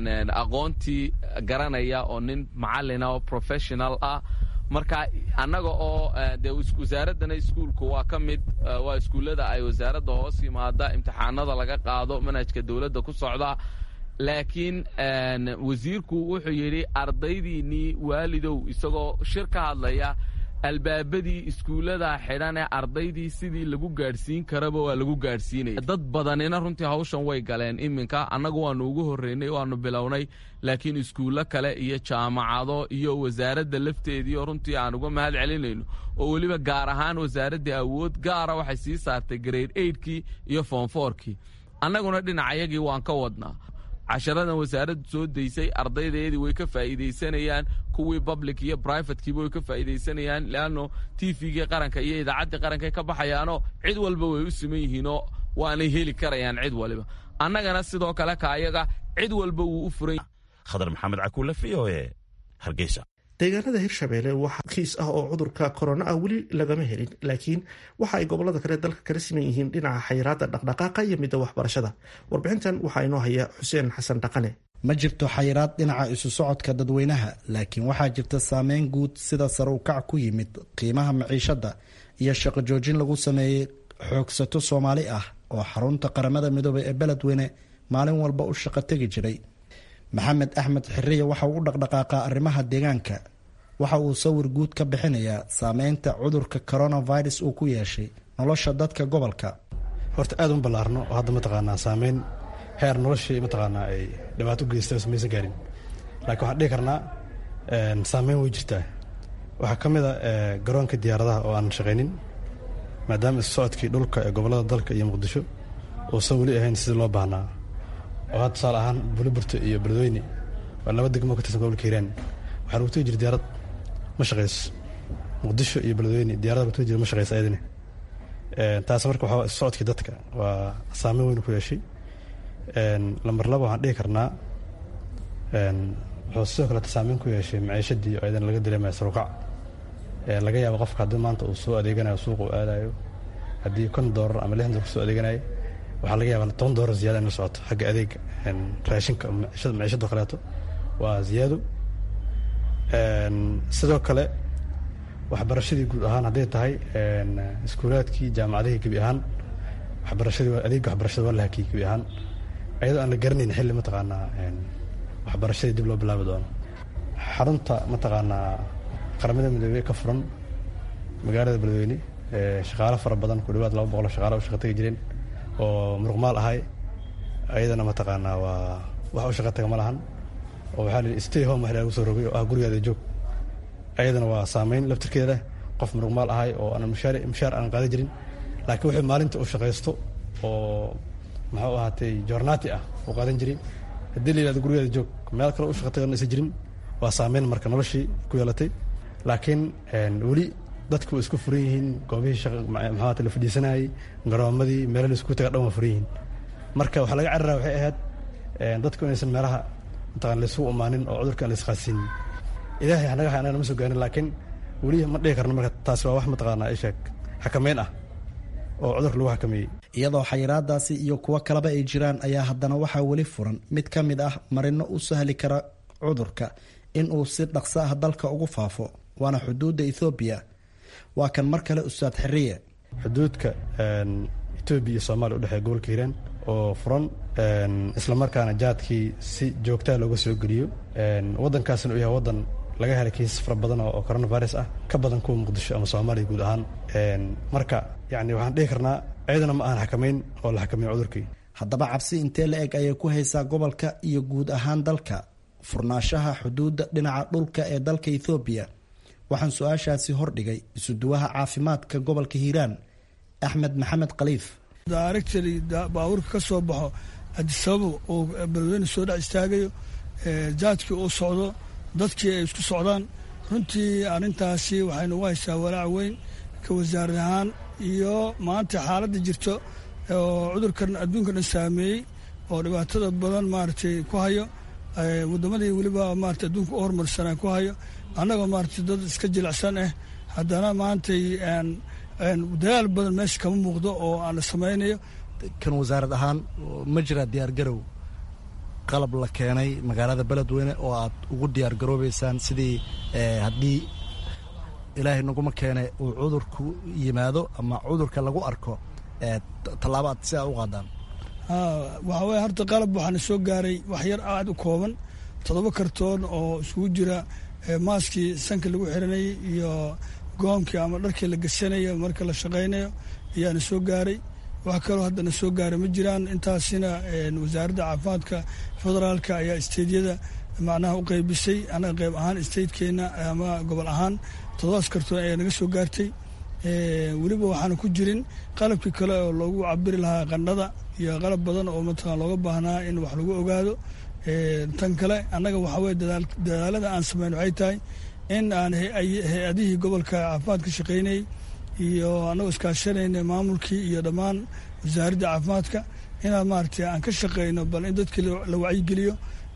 aqoontii garanaya oo nin macallina oo professional ah marka annaga oo dee wasaaraddana iskuulku waa ka mid waa iskuullada ay wasaaradda hoos yimaada imtixaanada laga qaado manhajka dowladda ku socda laakiin wasiirku wuxuu yidhi ardaydiinnii waalidow isagoo shir ka hadlaya albaabadii iskuullada xidhan ee ardaydii sidii lagu gaadhsiin karaba waa lagu gaadhsiinaya dad badanina runtii hawshan way galeen iminka annagu waannu ugu horreynay waannu bilownay laakiin iskuullo kale iyo jaamacado iyo wasaaradda lafteedii oo runtii aan uga mahad celinayno oo weliba gaar ahaan wasaaraddii awood gaara waxay sii saartay grade eidkii iyo foonfoorkii annaguna dhinacayagii waan ka wadnaa casharadan wasaaraddu soo daysay ardaydeedii way ka faa'iidaysanayaan kuwii public iyo brivatekiiba way ka faa'iidaysanayaan leanno t v-gii qaranka iyo idaacaddii qarankaay ka baxayaanoo cid walba way u siman yihiinoo waanay heli karayaan cid waliba annagana sidoo kale kaayaga cid walba wuu u furan khadar maxamed cakuule v o e hargeysa deegaanada hirshabeelle waxa kiis ah oo cudurka korona ah weli lagama helin laakiin waxa ay gobolada kale dalka kala siman yihiin dhinaca xayiraada dhaqdhaqaaqa iyo midda waxbarashada warbixintan waxaa inoo haya xuseen xasan dhaqane ma jirto xayiraad dhinaca isu socodka dadweynaha laakiin waxaa jirta saameyn guud sida sare u kac ku yimid qiimaha maciishada iyo shaqo joojin lagu sameeyey xoogsato soomaali ah oo xarunta qaramada midoobay ee beledweyne maalin walba u shaqo tegi jiray maxamed axmed xiriye waxa uu u dhaqdhaqaaqaa arrimaha deegaanka waxa uu sawir guud ka bixinayaa saameynta cudurka coronavirus uu ku yeeshay nolosha dadka gobolka horta aad u ballaarno oo hadda mataqaanaa saameyn heer noloshii mataqaanaa ay dhibaato u geystay maysan gaarin laakiin waxaan dhihi karnaa saameyn way jirtaa waxaa ka mid a garoonka diyaaradaha oo aan shaqaynin maadaama isu socodkii dhulka ee gobollada dalka iyo muqdisho uusan weli ahayn sidii loo baahnaa oo hadda tusaale ahaan buliburta iyo beledweyne waa laba degmo ka tirsan gobolka hiiraan waxaa lagu tegi jira diyaarad ma shaqayso muqdisho iyo beledweyne diyarada lagu tegi jira ma shaqayso ayadina taas marka waxaa isu socodkii dadka waa saameyn weyn ku yeeshay lambar laba waxaan dhihi karnaa wuxuu sidoo kaleeta saameyn ku yeeshay maciishadii oo ayadana laga dareemaya sarukac laga yaabo qofka haddii maanta uu soo adeeganayo suuqa uu aadayo haddii kon doolar ama lixdan doolar kusoo adeeganayo waxaa laga yaabaa toban doolar ziyaada in la socoto xagga adeega raashinka maciishado kaleeto waa ziyaado sidoo kale waxbarashadii guud ahaan hadday tahay iskuulaadkii jaamacadihii gebi ahaan waxbarashadii adeega waxbarashada waa la hakiyey gebi ahaan ayadoo aan la garanayn xilli mataqaanaa waxbarashadii dib loo bilaabi doono xarunta mataqaanaa qaramada midoobey ka furan magaalada beledweyne shaqaalo fara badan ku dhawaad laba boqol shaqaalo u shaqa tagi jireen oo muruqmaal ahay ayadana mataqaanaa waa wax u shaqa taga ma lahan oo waxaa la stay home wax lagu soo rogay oo ah gurigaada joog ayadana waa saameyn laftirkeeda qof muruqmaal ahay oo aan mushaar mushaar aan qaadan jirin laakiin wuxuu maalinta u shaqaysto oo muxuu ahaatay joornaati ah uu qaadan jiray haddii la yihahdo gurigaada joog meel kale u shaqa tagan aysan jirin waa saameyn marka noloshii ku yeelatay laakiin weli dadku way isku furan yihiin goobihii maxaata la fadhiisanayay garoomadii meelo la isku taga dhan waa furan yihiin marka waxaa laga carara waxay ahayd dadku inaysan meelaha mataqan laysugu umaanin oo cudurka aan laisqaasiinin ilaahay hanaga hay anagana ma soo gaarin laakiin weli ma dhihi karno marka taasi waa wax mataqaanaa isheeg xakameyn ah oo cudurka lagu xakameeyey iyadoo xayiraadaasi iyo kuwo kaleba ay jiraan ayaa haddana waxaa weli furan mid ka mid ah marino u sahli kara cudurka in uu si dhaqso ah dalka ugu faafo waana xuduudda ethoobiya waa kan mar kale ustaad xiriye xuduudka etoobiya iyo soomaaliya udhexeeya gobolka hiiraan oo furan islamarkaana jaadkii si joogtaa looga soo geliyo waddankaasna uu yahay waddan laga helay kiisas fara badan oo coronavirus ah ka badan kuwa muqdisho ama soomaaliya guud ahaan marka yani waxaan dhihi karnaa iyadana ma ahan xakameyn oo la xakameeyo cudurkii haddaba cabsi intee la eg ayay ku haysaa gobolka iyo guud ahaan dalka furnaanshaha xuduudda dhinaca dhulka ee dalka ethoobiya waxaan su-aashaasi hordhigay isuduwaha caafimaadka gobolka hiiraan axmed maxamed khaliif daarigtali baabuurka ka soo baxo adisababo oo beledweyne soo dhex istaagayo jaadkii uu socdo dadkii ay isku socdaan runtii arrintaasi waxay nagu haysaa walaac weyn ka wasaarad ahaan iyo maanta xaaladda jirto oo cudurkan adduunka dhan saameeyey oo dhibaatada badan maaragtay ku hayo waddamadii weliba maarata adduunka u horumarsanaa ku hayo annagoo maarata dad iska jilicsan ah haddana maantay dadaal badan meesha kama muuqdo oo aan la samaynayo kan wasaarad ahaan ma jiraa diyaargarow qalab la keenay magaalada beledweyne oo aad ugu diyaargaroobeysaan sidii haddii ilaahay naguma keene uu cudurku yimaado ama cudurka lagu arko tallaabo aad si aad u qaadaan waxaa weye horta qalab waxaana soo gaaray wax yar aad u kooban toddoba kartoon oo isugu jira maaskii sanka lagu xiranayay iyo goomkii ama dharkii la gasanayo marka la shaqaynayo ayaana soo gaaray wax kaloo haddana soo gaaray ma jiraan intaasina wasaaradda caafimaadka federaalka ayaa isteydyada macnaha u qeybisay annaga qeyb ahaan isteydkeena ama gobol ahaan toddobaas kartoon ayaa naga soo gaartay weliba waxaana ku jirin qalabkii kale oo loogu cabiri lahaa qandhada iyo qalab badan oo mataqan looga baahnaa in wax lagu ogaado tan kale annaga waxaa weye dadaalada aan samayn waxay tahay in aan hay-adihii gobolka caafimaadka shaqaynayay iyo annagoo iskaashanayna maamulkii iyo dhammaan wasaaradda caafimaadka inaan maaragtay aan ka shaqayno bal in dadkii la wacyigeliyo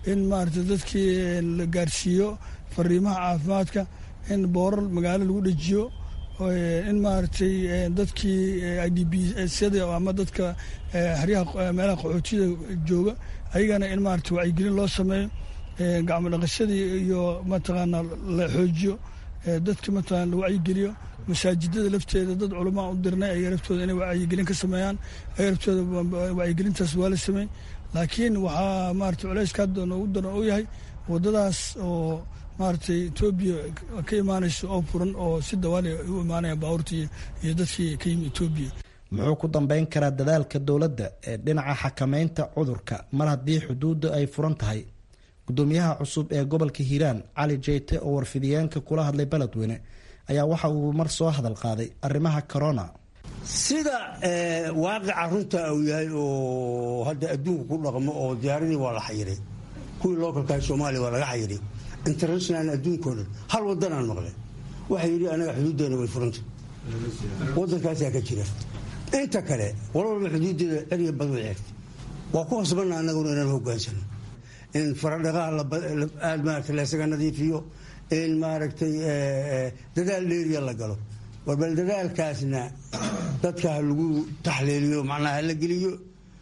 in maaragtay dadkii la gaarsiiyo fariimaha caafimaadka in boorar magaalo lagu dhejiyo in maaragtay dadkii i d b syada ama dadka haryaha meelaha qaxootiyada jooga ayagana in maaragtay wacyigelin loo sameeyo gacmo dhaqashadii iyo mataqaanaa la xoojiyo dadka mataqana la wacyigeliyo masaajidada lafteeda dad culamaa u dirnay ayaga laftooda inay wacyigelin ka sameeyaan ayaga laftooda wacyigelintaas waa la sameey laakiin waxaa maaragtay culayska hadda noogu daran uu yahay waddadaas oo maaragtay etoobiya ka imaanayso oo furan oo si dawaali u imaanaya baabuurtii iyo dadkii ka yimi etoobiya muxuu ku dambeyn karaa dadaalka dowladda ee dhinaca xakameynta cudurka mar haddii xuduudda ay furan tahay gudoomiyaha cusub ee gobolka hiiraan cali jeyte oo warfidiyeenka kula hadlay beledweyne ayaa waxa uu mar soo hadal qaaday arrimaha corona sida waaqica runta uu yahay oo hadda adduunka ku dhaqmo oo diyaaradii waa la xayiray kuwii lookalkaha soomaaliya waa laga xayiray international adduunkao dhan hal wadanaan maqlay waxay yidhi anaga xuduuddeena way furanta wadankaasaa ka jira inta kale walwalba xuduuddeeda ceriga bad way ceegtay waa ku hasbanna annaguna inaan hogaansano in faradhaqaha aada maarata laysaga nadiifiyo in maaragtay dadaal dheeriya la galo war bal dadaalkaasna dadka ha lagu taxliiliyo macnaha hala geliyo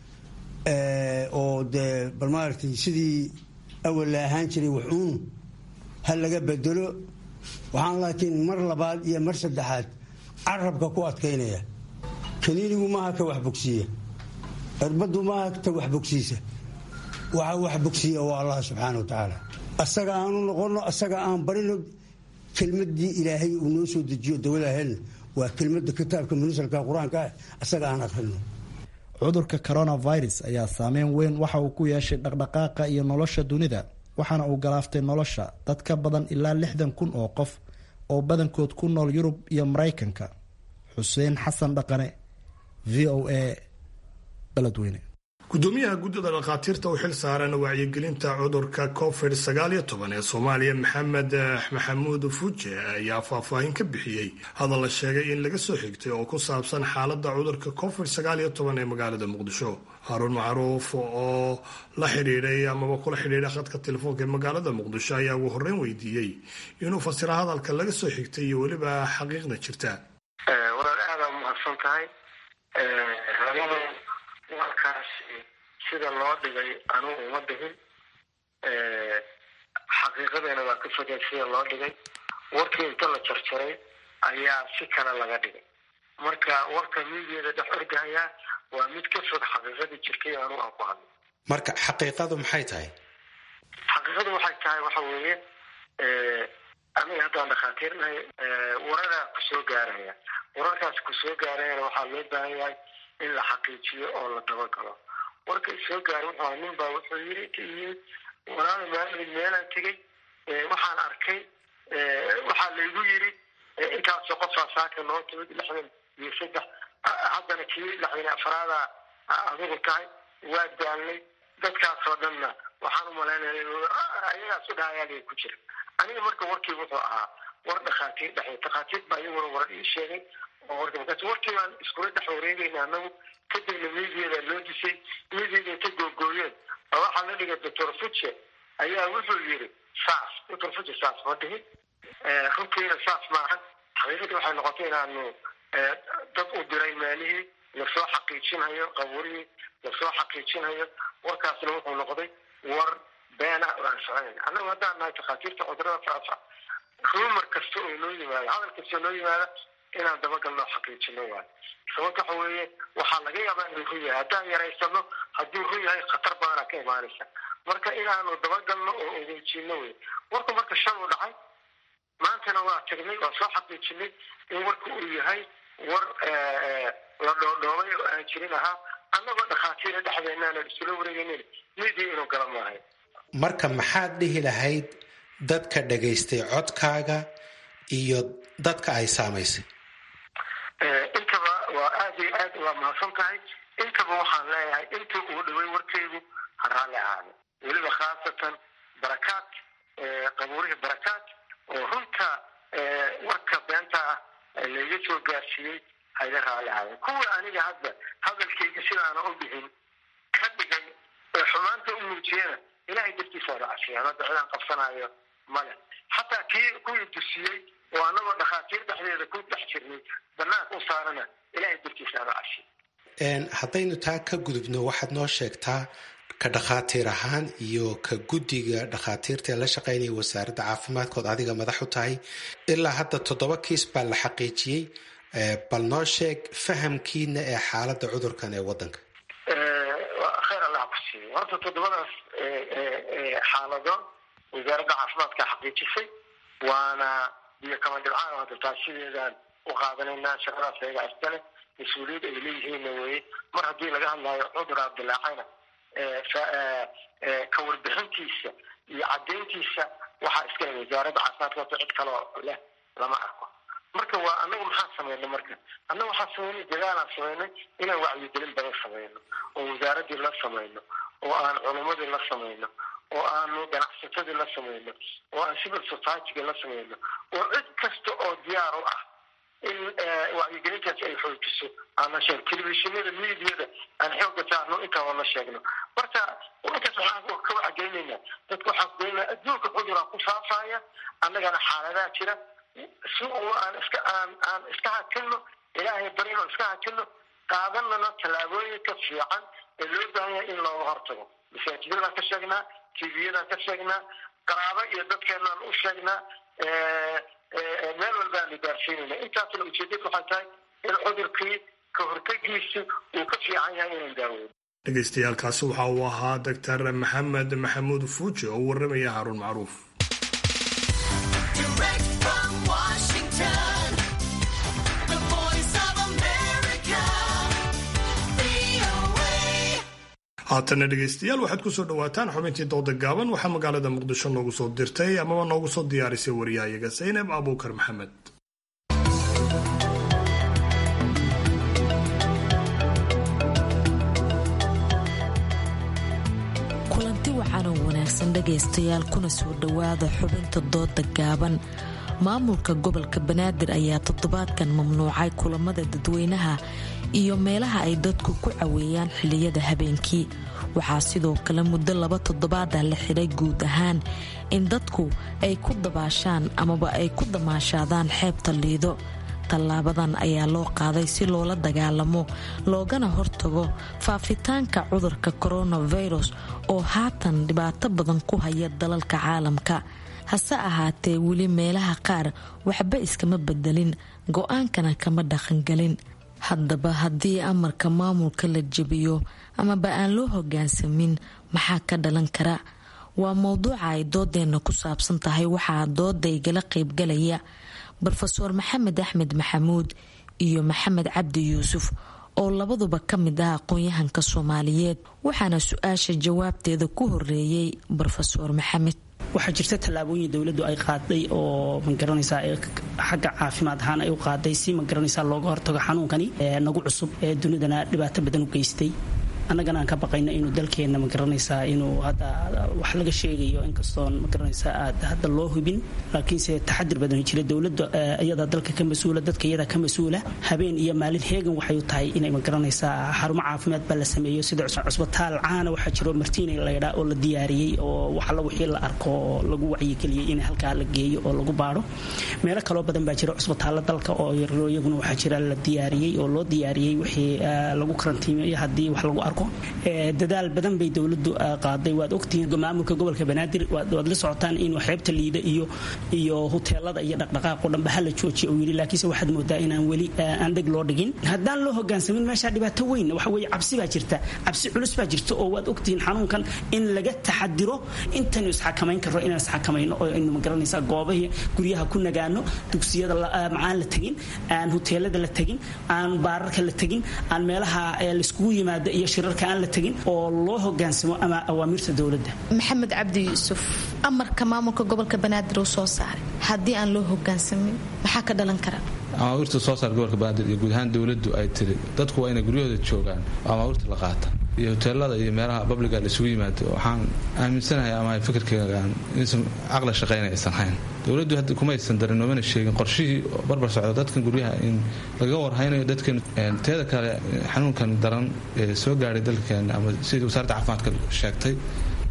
oo dee bal maaragtay sidii awal la ahaan jiray waxuun ha laga bedelo waxaan laakiin mar labaad iyo mar saddexaad carabka ku adkaynaya kaniinigu maaha ka wax bogsiiya cirbaddu maaha ta wax bogsiisa waxa wax bogsiiya waa allah subxaana wa tacaala asaga aanu noqono asaga aan barino kelmadii ilaahay uu noo soo dejiyo dawada helna waa kelmada kitaabka munasalka qur-aanka ah asaga aan akrino cudurka coronavirus ayaa saameyn weyn waxa uu ku yeeshay dhaqdhaqaaqa iyo nolosha dunida waxaana uu galaaftay nolosha dad ka badan ilaa lixdan kun oo qof oo badankood ku nool yurub iyo maraykanka xuseen xasan dhaqane v o a beledweyne gudoomiyaha guddida dhakhaatiirta u xil saaran wacyigelinta cudurka covid sagaaliyo toban ee soomaaliya maxamed maxamuud fuuje ayaa faahfaahin ka bixiyey hadal la sheegay in laga soo xigtay oo ku saabsan xaaladda cudurka covid sagaaliyo toban ee magaalada muqdisho haruun macruuf oo la xidhiidhay amaba kula xidhiidha khadka telefoonka ee magaalada muqdisho ayaa ugu horreyn weydiiyey inuu fasiro hadalka laga soo xigtay iyo weliba xaqiiqda jirta walaal aada umahadsan tahay warkaasi sida loo dhigay anugu uma dhigin xaqiiqadeena waa ka fogeen sida loo dhigay warkii inta la jarjaray ayaa si kale laga dhigay marka warka miidiyada dhex ordahayaa waa mid ka fog xaqiiqadii jirtay anugu aan ku hadlay marka xaqiiqadu maxay tahay xaqiiqadu waxay tahay waxa weeye aniga haddaan dhakhaatiir nahay wararaa kusoo gaaraya wararkaas kusoo gaarayana waxaa loo baahan yahay in la xaqiijiyo oo la dabagalo warka isoo gaaray wuxuu nin baa wuxuu yiri ka yimid walaal maalin meelaan tegey waxaan arkay waxaa laygu yiri intaasoo qofaa saaka noo timid lixdan iyo saddex haddana kii lixdan afraada adigu tahay waa daalnay dadkaasoo dhanna waxaan u malaynaya ayagaas u dhahayaaliga ku jira aniga marka warkii wuxuu ahaa war dhakhaatiir dhexey dhakhaatiir baa iyaguna warar ii sheegay oo warka markaas warkii baan iskula dhex wareegayna anagu kadibna miidiyadaa loo disay miidiyada inta googooyeen oo waxaa la dhigay doctor fuce ayaa wuxuu yiri saas doctor fuce saas ma dhihin runtiina saas maahan xaqiiqadii waxay noqotay inaanu dad u diray maalihii lasoo xaqiijinhayo qabuurihii lasoo xaqiijinhayo warkaasna wuxuu noqday war beena oo aan soconayn annagu haddaan nahay takhaatiirta cudurada faafa rumar kasta oo noo yimaada hadal kasta oo noo yimaada inaan dabagalno xaqiijino waayo sababta waxa weeye waxaa laga yaabaa inuu run yahay haddaan yaraysano hadduu run yahay khatar badanaa ka imaanaysa marka inaanu dabagalno oo ogeejino wey warku marka shan u dhacay maantana waa tagnay waa soo xaqiijinay in warka uu yahay war la dhoodhoobay oo aan jirin ahaa annagoo dhakhaatiira dhexdeenaanan isula wareegaynin midia inuu gala maahay marka maxaad dhihi lahayd dadka dhagaystay codkaaga iyo dadka ay saamaysay intaba waa aada iyo aad waa mahadsan tahay intaba waxaan leeyahay inta uu dhaway warkaygu ha raalli ahaada weliba khaasatan barakaad qabuurihii barakaad oo runta warka beenta ah layga soo gaarsiiyey hayga raalli ahaada kuwa aniga hadda hadalkayga sidaana u bixin ka dhigay ee xumaanta u muujiyana ilahay dartiisa la cafiyaan hadda cidaan qabsanaayo male xataa kii kuwii dusiyey oo anagoo dhakhaatiir dhexdeeda ku dhex jirnay banaanka u saarana ilahay dartiisa la cafiya haddaynu taa ka gudubno waxaad noo sheegtaa ka dhakhaatiir ahaan iyo ka guddiga dhakhaatiirta ee la shaqaynaya wasaaradda caafimaadkood adiga madax u tahay ilaa hadda toddoba kiis baa la xaqiijiyey bal noo sheeg fahamkiina ee xaaladda cudurkan ee waddanka khayr allah ku siiyo horta toddobadaas xaalado wasaaradda caafimaadka xaqiijisay waana iyo kama dhibcaan hadda taas sideedaan u qaadanaynaa shaqadaas ayaga iskale mas-uuliyad ay leeyihiinna weye mar haddii laga hadlayo cudur abdilaacayna ka warbixintiisa iyo caddayntiisa waxaa iskale wasaaradda caafimaadka horta cid kaloo leh lama arko marka waa anagu maxaan sameynay marka annaga waxaan sameynay dadaalaan sameynay inaan wacyigelin badan sameyno oo wasaaraddii la sameyno oo aan culumadii la sameyno oo aanu ganacsatadii la sameyno oo aan civil societyga la sameyno oo cid kasta oo diyaar u ah in wacyigelintaas ay xoojiso aan la sheegno telefishinada mediada aan xooga saarno intaaba la sheegno marka intaas waxaan ka wacgelinaynaa dadka waxaan kugelinaa adduunka cuduraa ku faafaya annagana xaaladaha jira si uu aan iska aan aan iska hakino ilaahay barino iska hakino qaadanana tallaabooyinka fiican ee loo baahan yahay in looga hortago masaajidadaan ka sheegnaa tviyadaan ka sheegnaa qaraabo iyo dadkeenaan u sheegnaa meel walbaanu gaarsiinayna intaasna ujeedadu waxay tahay in cudurkii ka hortegiisu uu ka fiican yahay inaan daaweyno dhegaystayaaalkaasi waxa uu ahaa doctor maxamed maxamuud fuuji oo u warramaya haruun macruuf haatana dhegaystayaal waxaad ku soo dhowaataan xubintii dooda gaaban waxaa magaalada muqdisho noogu soo dirtay amaba noogu soo diyaarisay wariyahayaga saynab abuukar maxamed kulanti wacaanoo wanaagsan dhegaystayaal kuna soo dhowaada xubinta dooda gaaban maamulka gobolka banaadir ayaa toddobaadkan mamnuucay kulamada dadweynaha iyo meelaha ay dadku ku caweeyaan xilliyada habeenkii waxaa sidoo kale muddo laba toddobaad ah la xidhay guud ahaan in dadku ay ku dabaashaan amaba ay ku damaashaadaan xeebta liido tallaabadan ayaa loo qaaday si loola dagaalamo loogana hortago faafitaanka cudurka coronavirus oo haatan dhibaato badan ku haya dalalka caalamka hase ahaatee weli meelaha qaar waxba iskama bedelin go-aankana kama dhaqangelin haddaba haddii amarka maamulka la jebiyo amaba aan loo hogaansamin maxaa ka dhalan kara waa mowduuca ay doodeenna ku saabsan tahay waxaa dooda igala qaybgalaya rofeor maxamed axmed maxamuud iyo maxamed cabdi yuusuf oo labaduba ka mid ah aqoon-yahanka soomaaliyeed waxaana su-aasha jawaabteeda ku horeeyey rofeor maxamed waxaa jirta tallaabooyin dowladdu ay qaaday oo magaranaysaa xagga caafimaad ahaan ay u qaaday si magaranaysaa looga hortago xanuunkani nagu cusub ee dunidana dhibaato badan u geystay annagana aan ka baqayno inuu dalkeenna magaranaysaa inuu hadda wax laga sheegayo inkastoon magaranaysaa aad hadda loo hubin laakiinse taxadir badan jira dowladda iyada dalka ka mas-uula dadka iyada ka mas-uula habeen iyo maalin heegan waxay u tahay inay magaranaysaa xarumo caafimaad baa la sameeyo sida cusbitaal caana waxaa jiro martiina laydhaa oo la diyaariyey oo waxalla wixii la arko oo lagu wacyigeliyey in halkaa la geeyo oo lagu baaro meelo kaloo badan baa jira cusbitaalla dalka oo yarro iyaguna waxaa jira la diyaariyey oo loo diyaariyey wixii lagu karantiimeyo haddii wax lagu arko dadaal badan bay dowladu qaaday waad ogtihiin maamulka gobolka banaadir waad la socotaan inuu xeebta liida iyo iyo huteelada iyo dhaqdhaqaaqo dhanba hala joojiya uu yidhi laakiinse waxaad moodaa inaan weli aan dheg loo dhigin haddaan loo hogaansamin meeshaa dhibaato weyn waxa weeye cabsi baa jirta cabsi culus baa jirta oo waad ogtihiin xanuunkan in laga taxadiro intaynu isxakamayn karro inaan isxakamayno oo aynu magaranaysaa goobahii guryaha ku nagaano dugsiyada macaan la tegin aan huteelada la tegin aan baararka la tegin aan meelaha laiskugu yimaado iyo shirarka aan la tegin oo loo hogaansamo ama awaamirta dowladda maxamed cabdi yuusuf amarka maamulka gobolka banaadir uu soo saaray haddii aan loo hogaansamin maxaa ka dhalan kara amaawiirta soo saar gobolka banaadir iyo guud ahaan dowladdu ay tiri dadku waa inay guryahooda joogaan oo amaawiirta la qaata iyo hoteelada iyo meelaha babliga la isugu yimaado waxaan aaminsanahay ama fikirkeygaan inaysan caqla shaqayna aysan hayn dowladdu hadda kumaysan darin noomana sheegin qorshihii barbar socda dadkan guryaha in lagaga warhaynayo dadkan teeda kale xanuunkan daran ee soo gaadhay dalkeena ama sidii wasaaradda caafimaadka sheegtay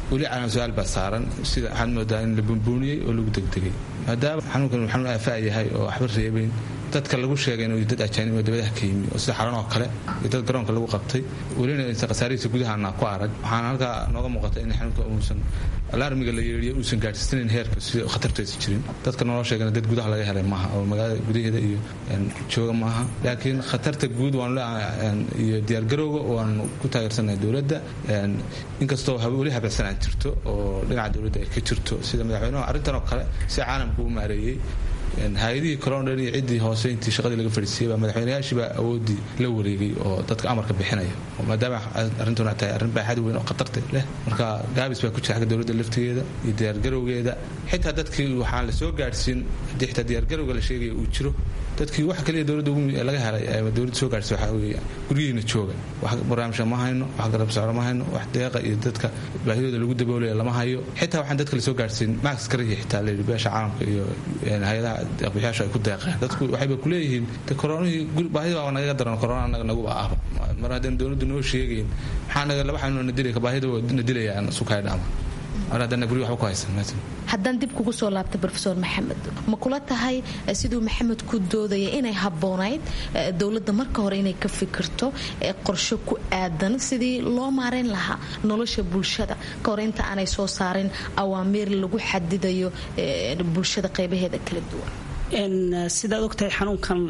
weli calaam su-aal baa saaran sida waxaad moodaa in la bunbuuniyey oo lagu degdegay maadaama xanuunkan xanuun aafaa yahay oo waxba reebayn dadka lagu sheegay inuu dad ajaanib oo dabadaha ka yimi oo sida xaran oo kale iyo dad garoonka lagu qabtay welina aysan khasaarihiisa gudahaana ku arag waxaana halkaa nooga muuqata in xanuunka uusan alarmiga la yeeriyo uusan gaadhsiinayn heerka sida khatartaysa jirin dadka naloo sheegana dad gudaha laga helay maaha oo magaalada gudaheeda iyo jooga maaha laakiin khatarta guud waanu leeyahay iyo diyaargarowga waanu ku taageersanahay dowladda inkastoo weli habacsanaan jirto oo dhinaca dowladda ay ka jirto sida madaxweynuhu arrintan oo kale si caalamka u maareeyey hay-adihii colondhan iyo ciddii hoose intii shaqadii laga fadhiisiyey baa madaxweynayaashii baa awooddii la wareegay oo dadka amarka bixinaya maadaama arrintuna tahay arrin baaxad weyn oo khatarta leh marka gaabis baa ku jira xagga dowladda laftigeeda iyo diyaargarowgeeda xitaa dadkii waxaan la soo gaadhsiin haddii xitaa diyaargarowga la sheegaya uu jiro dadkii wax kaliya dowladda laga helay dowladda soo gaadhsay waxaa weeye guryihiina jooga wax barnaamijka ma hayno wax garab socdo ma hayno wax deeqa iyo dadka baahidooda lagu daboolaya lama hayo xitaa waxaan dadka la soo gaadhsiin max karihi xitaa layidhi beesha caalamka iyo hay-adaha deeqbixiyaashu ay ku deeqeen dadku waxayba kuleeyihiin de koronihii baahida baa nagaga daran korona anaga naguba ahba mar haddaan dowladdu noo sheegayn maxaa naga laba xanuun na dilaya baahida na dilayaan sukay dhama mar haddana guryo waxba ku haysan haddaan dib kugu soo laabta rofeor maxamed ma kula tahay siduu maxamed ku doodaya inay habboonayd dowladda marka hore inay ka fikirto qorsho ku aadan sidii loo maareyn lahaa nolosha bulshada ka hor inta aanay soo saarin awaamiir lagu xadidayo bulshada qaybaheeda kala duwan sidaad ogtahay xanuunkan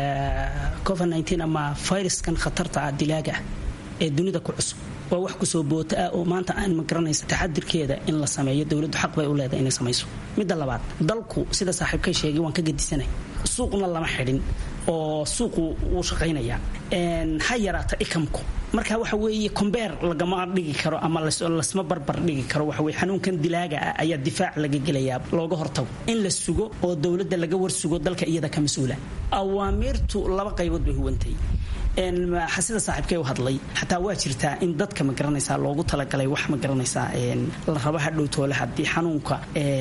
covid ama fayraskan khatarta ah dilaaga ah ee dunida ku cusub waa wax kusoo boota ah oo maanta aan ma garanaysa taxadirkeeda in la sameeyo dowladdu xaq bay u leedahay inay samayso midda labaad dalku sida saaxiibkay sheegay waan ka gedisanay suuqna lama xidhin oo suuqu wuu shaqaynaya ha yaraata ikamku marka waxa weeye kombeer lagama dhigi karo ama lasma barbar dhigi karo waxa weye xanuunkan dilaaga ah ayaa difaac laga gelayaa looga hortago in la sugo oo dowladda laga warsugo dalka iyada ka mas-uula awaamiirtu laba qaybood bay huwantay sida saaxiibkay u hadlay xataa waa jirtaa in dadka ma garanaysaa loogu talagalay wax ma garanaysaa la raba hadhow toole haddii xanuunka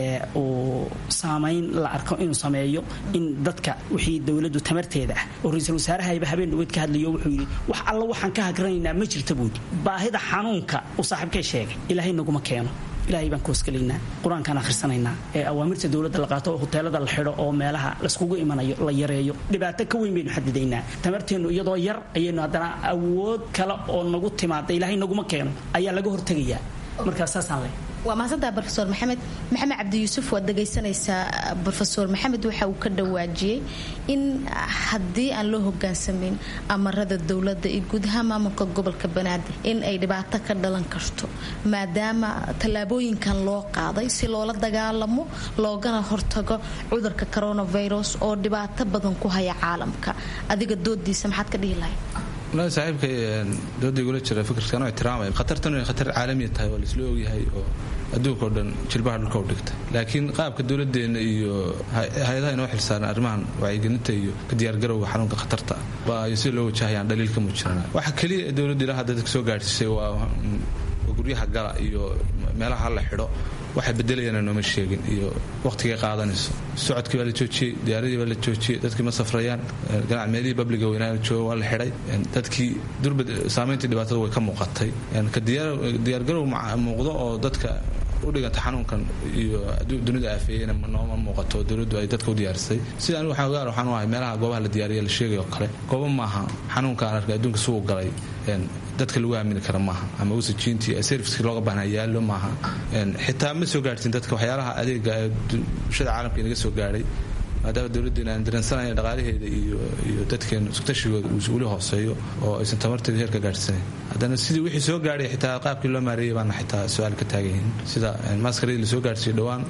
uu saamayn la arko inuu sameeyo in dadka wixii dowladdu tamarteeda ah oo ra-iisul wasaarahayba habeen dhaweyd ka hadlayo wuxuu yidhi wax alla waxaan ka hagranaynaa ma jirta buudi baahida xanuunka uu saaxiibkay sheegay ilaahay naguma keeno ilahay baan koosgelaynaa qur-aankaan akhrisanaynaa ee awaamirta dowladda la qaato oo hoteelada la xidho oo meelaha layskugu imanayo la yareeyo dhibaato ka weyn baynu xadidaynaa tamarteennu iyadoo yar ayaynu haddana awood kale oo nagu timaada ilaahay naguma keeno ayaa laga hortegayaa markaas saasaan leh waa mahadsantaha rofeor maxamed maxamed cabdi yuusuf waad dhagaysanaysaa rofeor maxamed waxa uu ka dhawaajiyey in haddii aan loo hogaansamayn amarada dowladda iyo guud ahaan maamulka gobolka banaadir in ay dhibaato ka dhalan karto maadaama tallaabooyinkan loo qaaday si loola dagaalamo loogana hortago cudurka coronavirus oo dhibaato badan ku haya caalamka adiga doodiisa maxaad ka dhihi lahayd walahi saaxiibkay dooda igula jira fikirkan ixtiraamaya khatartan inay khatar caalamiya tahay waa laisla ogyahay oo adduunka oo dhan jilbaha dhulka u dhigta laakiin qaabka dowladeenna iyo hay-adaha inoo xilsaaran arrimahan wacyigelinta iyo ka diyaargarowga xanuunka khatarta baa sida loo wajahayaan dhaliil ka muujirana waxa keliya dowladda ilaa hadda dadka soo gaadhsiisay waa guryaha gala iyo meelaha la xidho waxay bedelayaan nooma sheegin iyo wakhtigay qaadanayso socodkii baa la joojiyey diyaaradii baa la joojiyey dadkii ma safrayaan meelihii babliga weynaa jooga waa la xidhay dadkii durba saamayntii dhibaatada way ka muuqatay ka diyaargarow muuqdo oo dadka u dhiganta xanuunkan iyo dunida aafeeyena nooma muuqato dowladdu ay dadka u diyaarisay sida anigu waxaan ogaar waxaan u ahay meelaha goobaha la diyaariya la sheegay oo kale goobo maaha xanuunka aan arkay adduunka sugu galay dadka lagu aamini kara maaha ama usajiintii servicekii looga baahnaa yaallo maaha xitaa ma soo gaadhsin dadka waxyaalaha adeega ee bulshada caalamka inaga soo gaadhay maadaama dowladdeena aan dareensanaya dhaqaalaheeda iyo iyo dadkeenu isutashigooda uu weli hooseeyo oo aysan tamarteeda heer ka gaadhsanayn haddana sidii wixii soo gaadhay xitaa qaabkii loo maareeyay baana xitaa su-aal ka taagan yihiin sida maaskaradii lasoo gaadhsiiyey dhowaan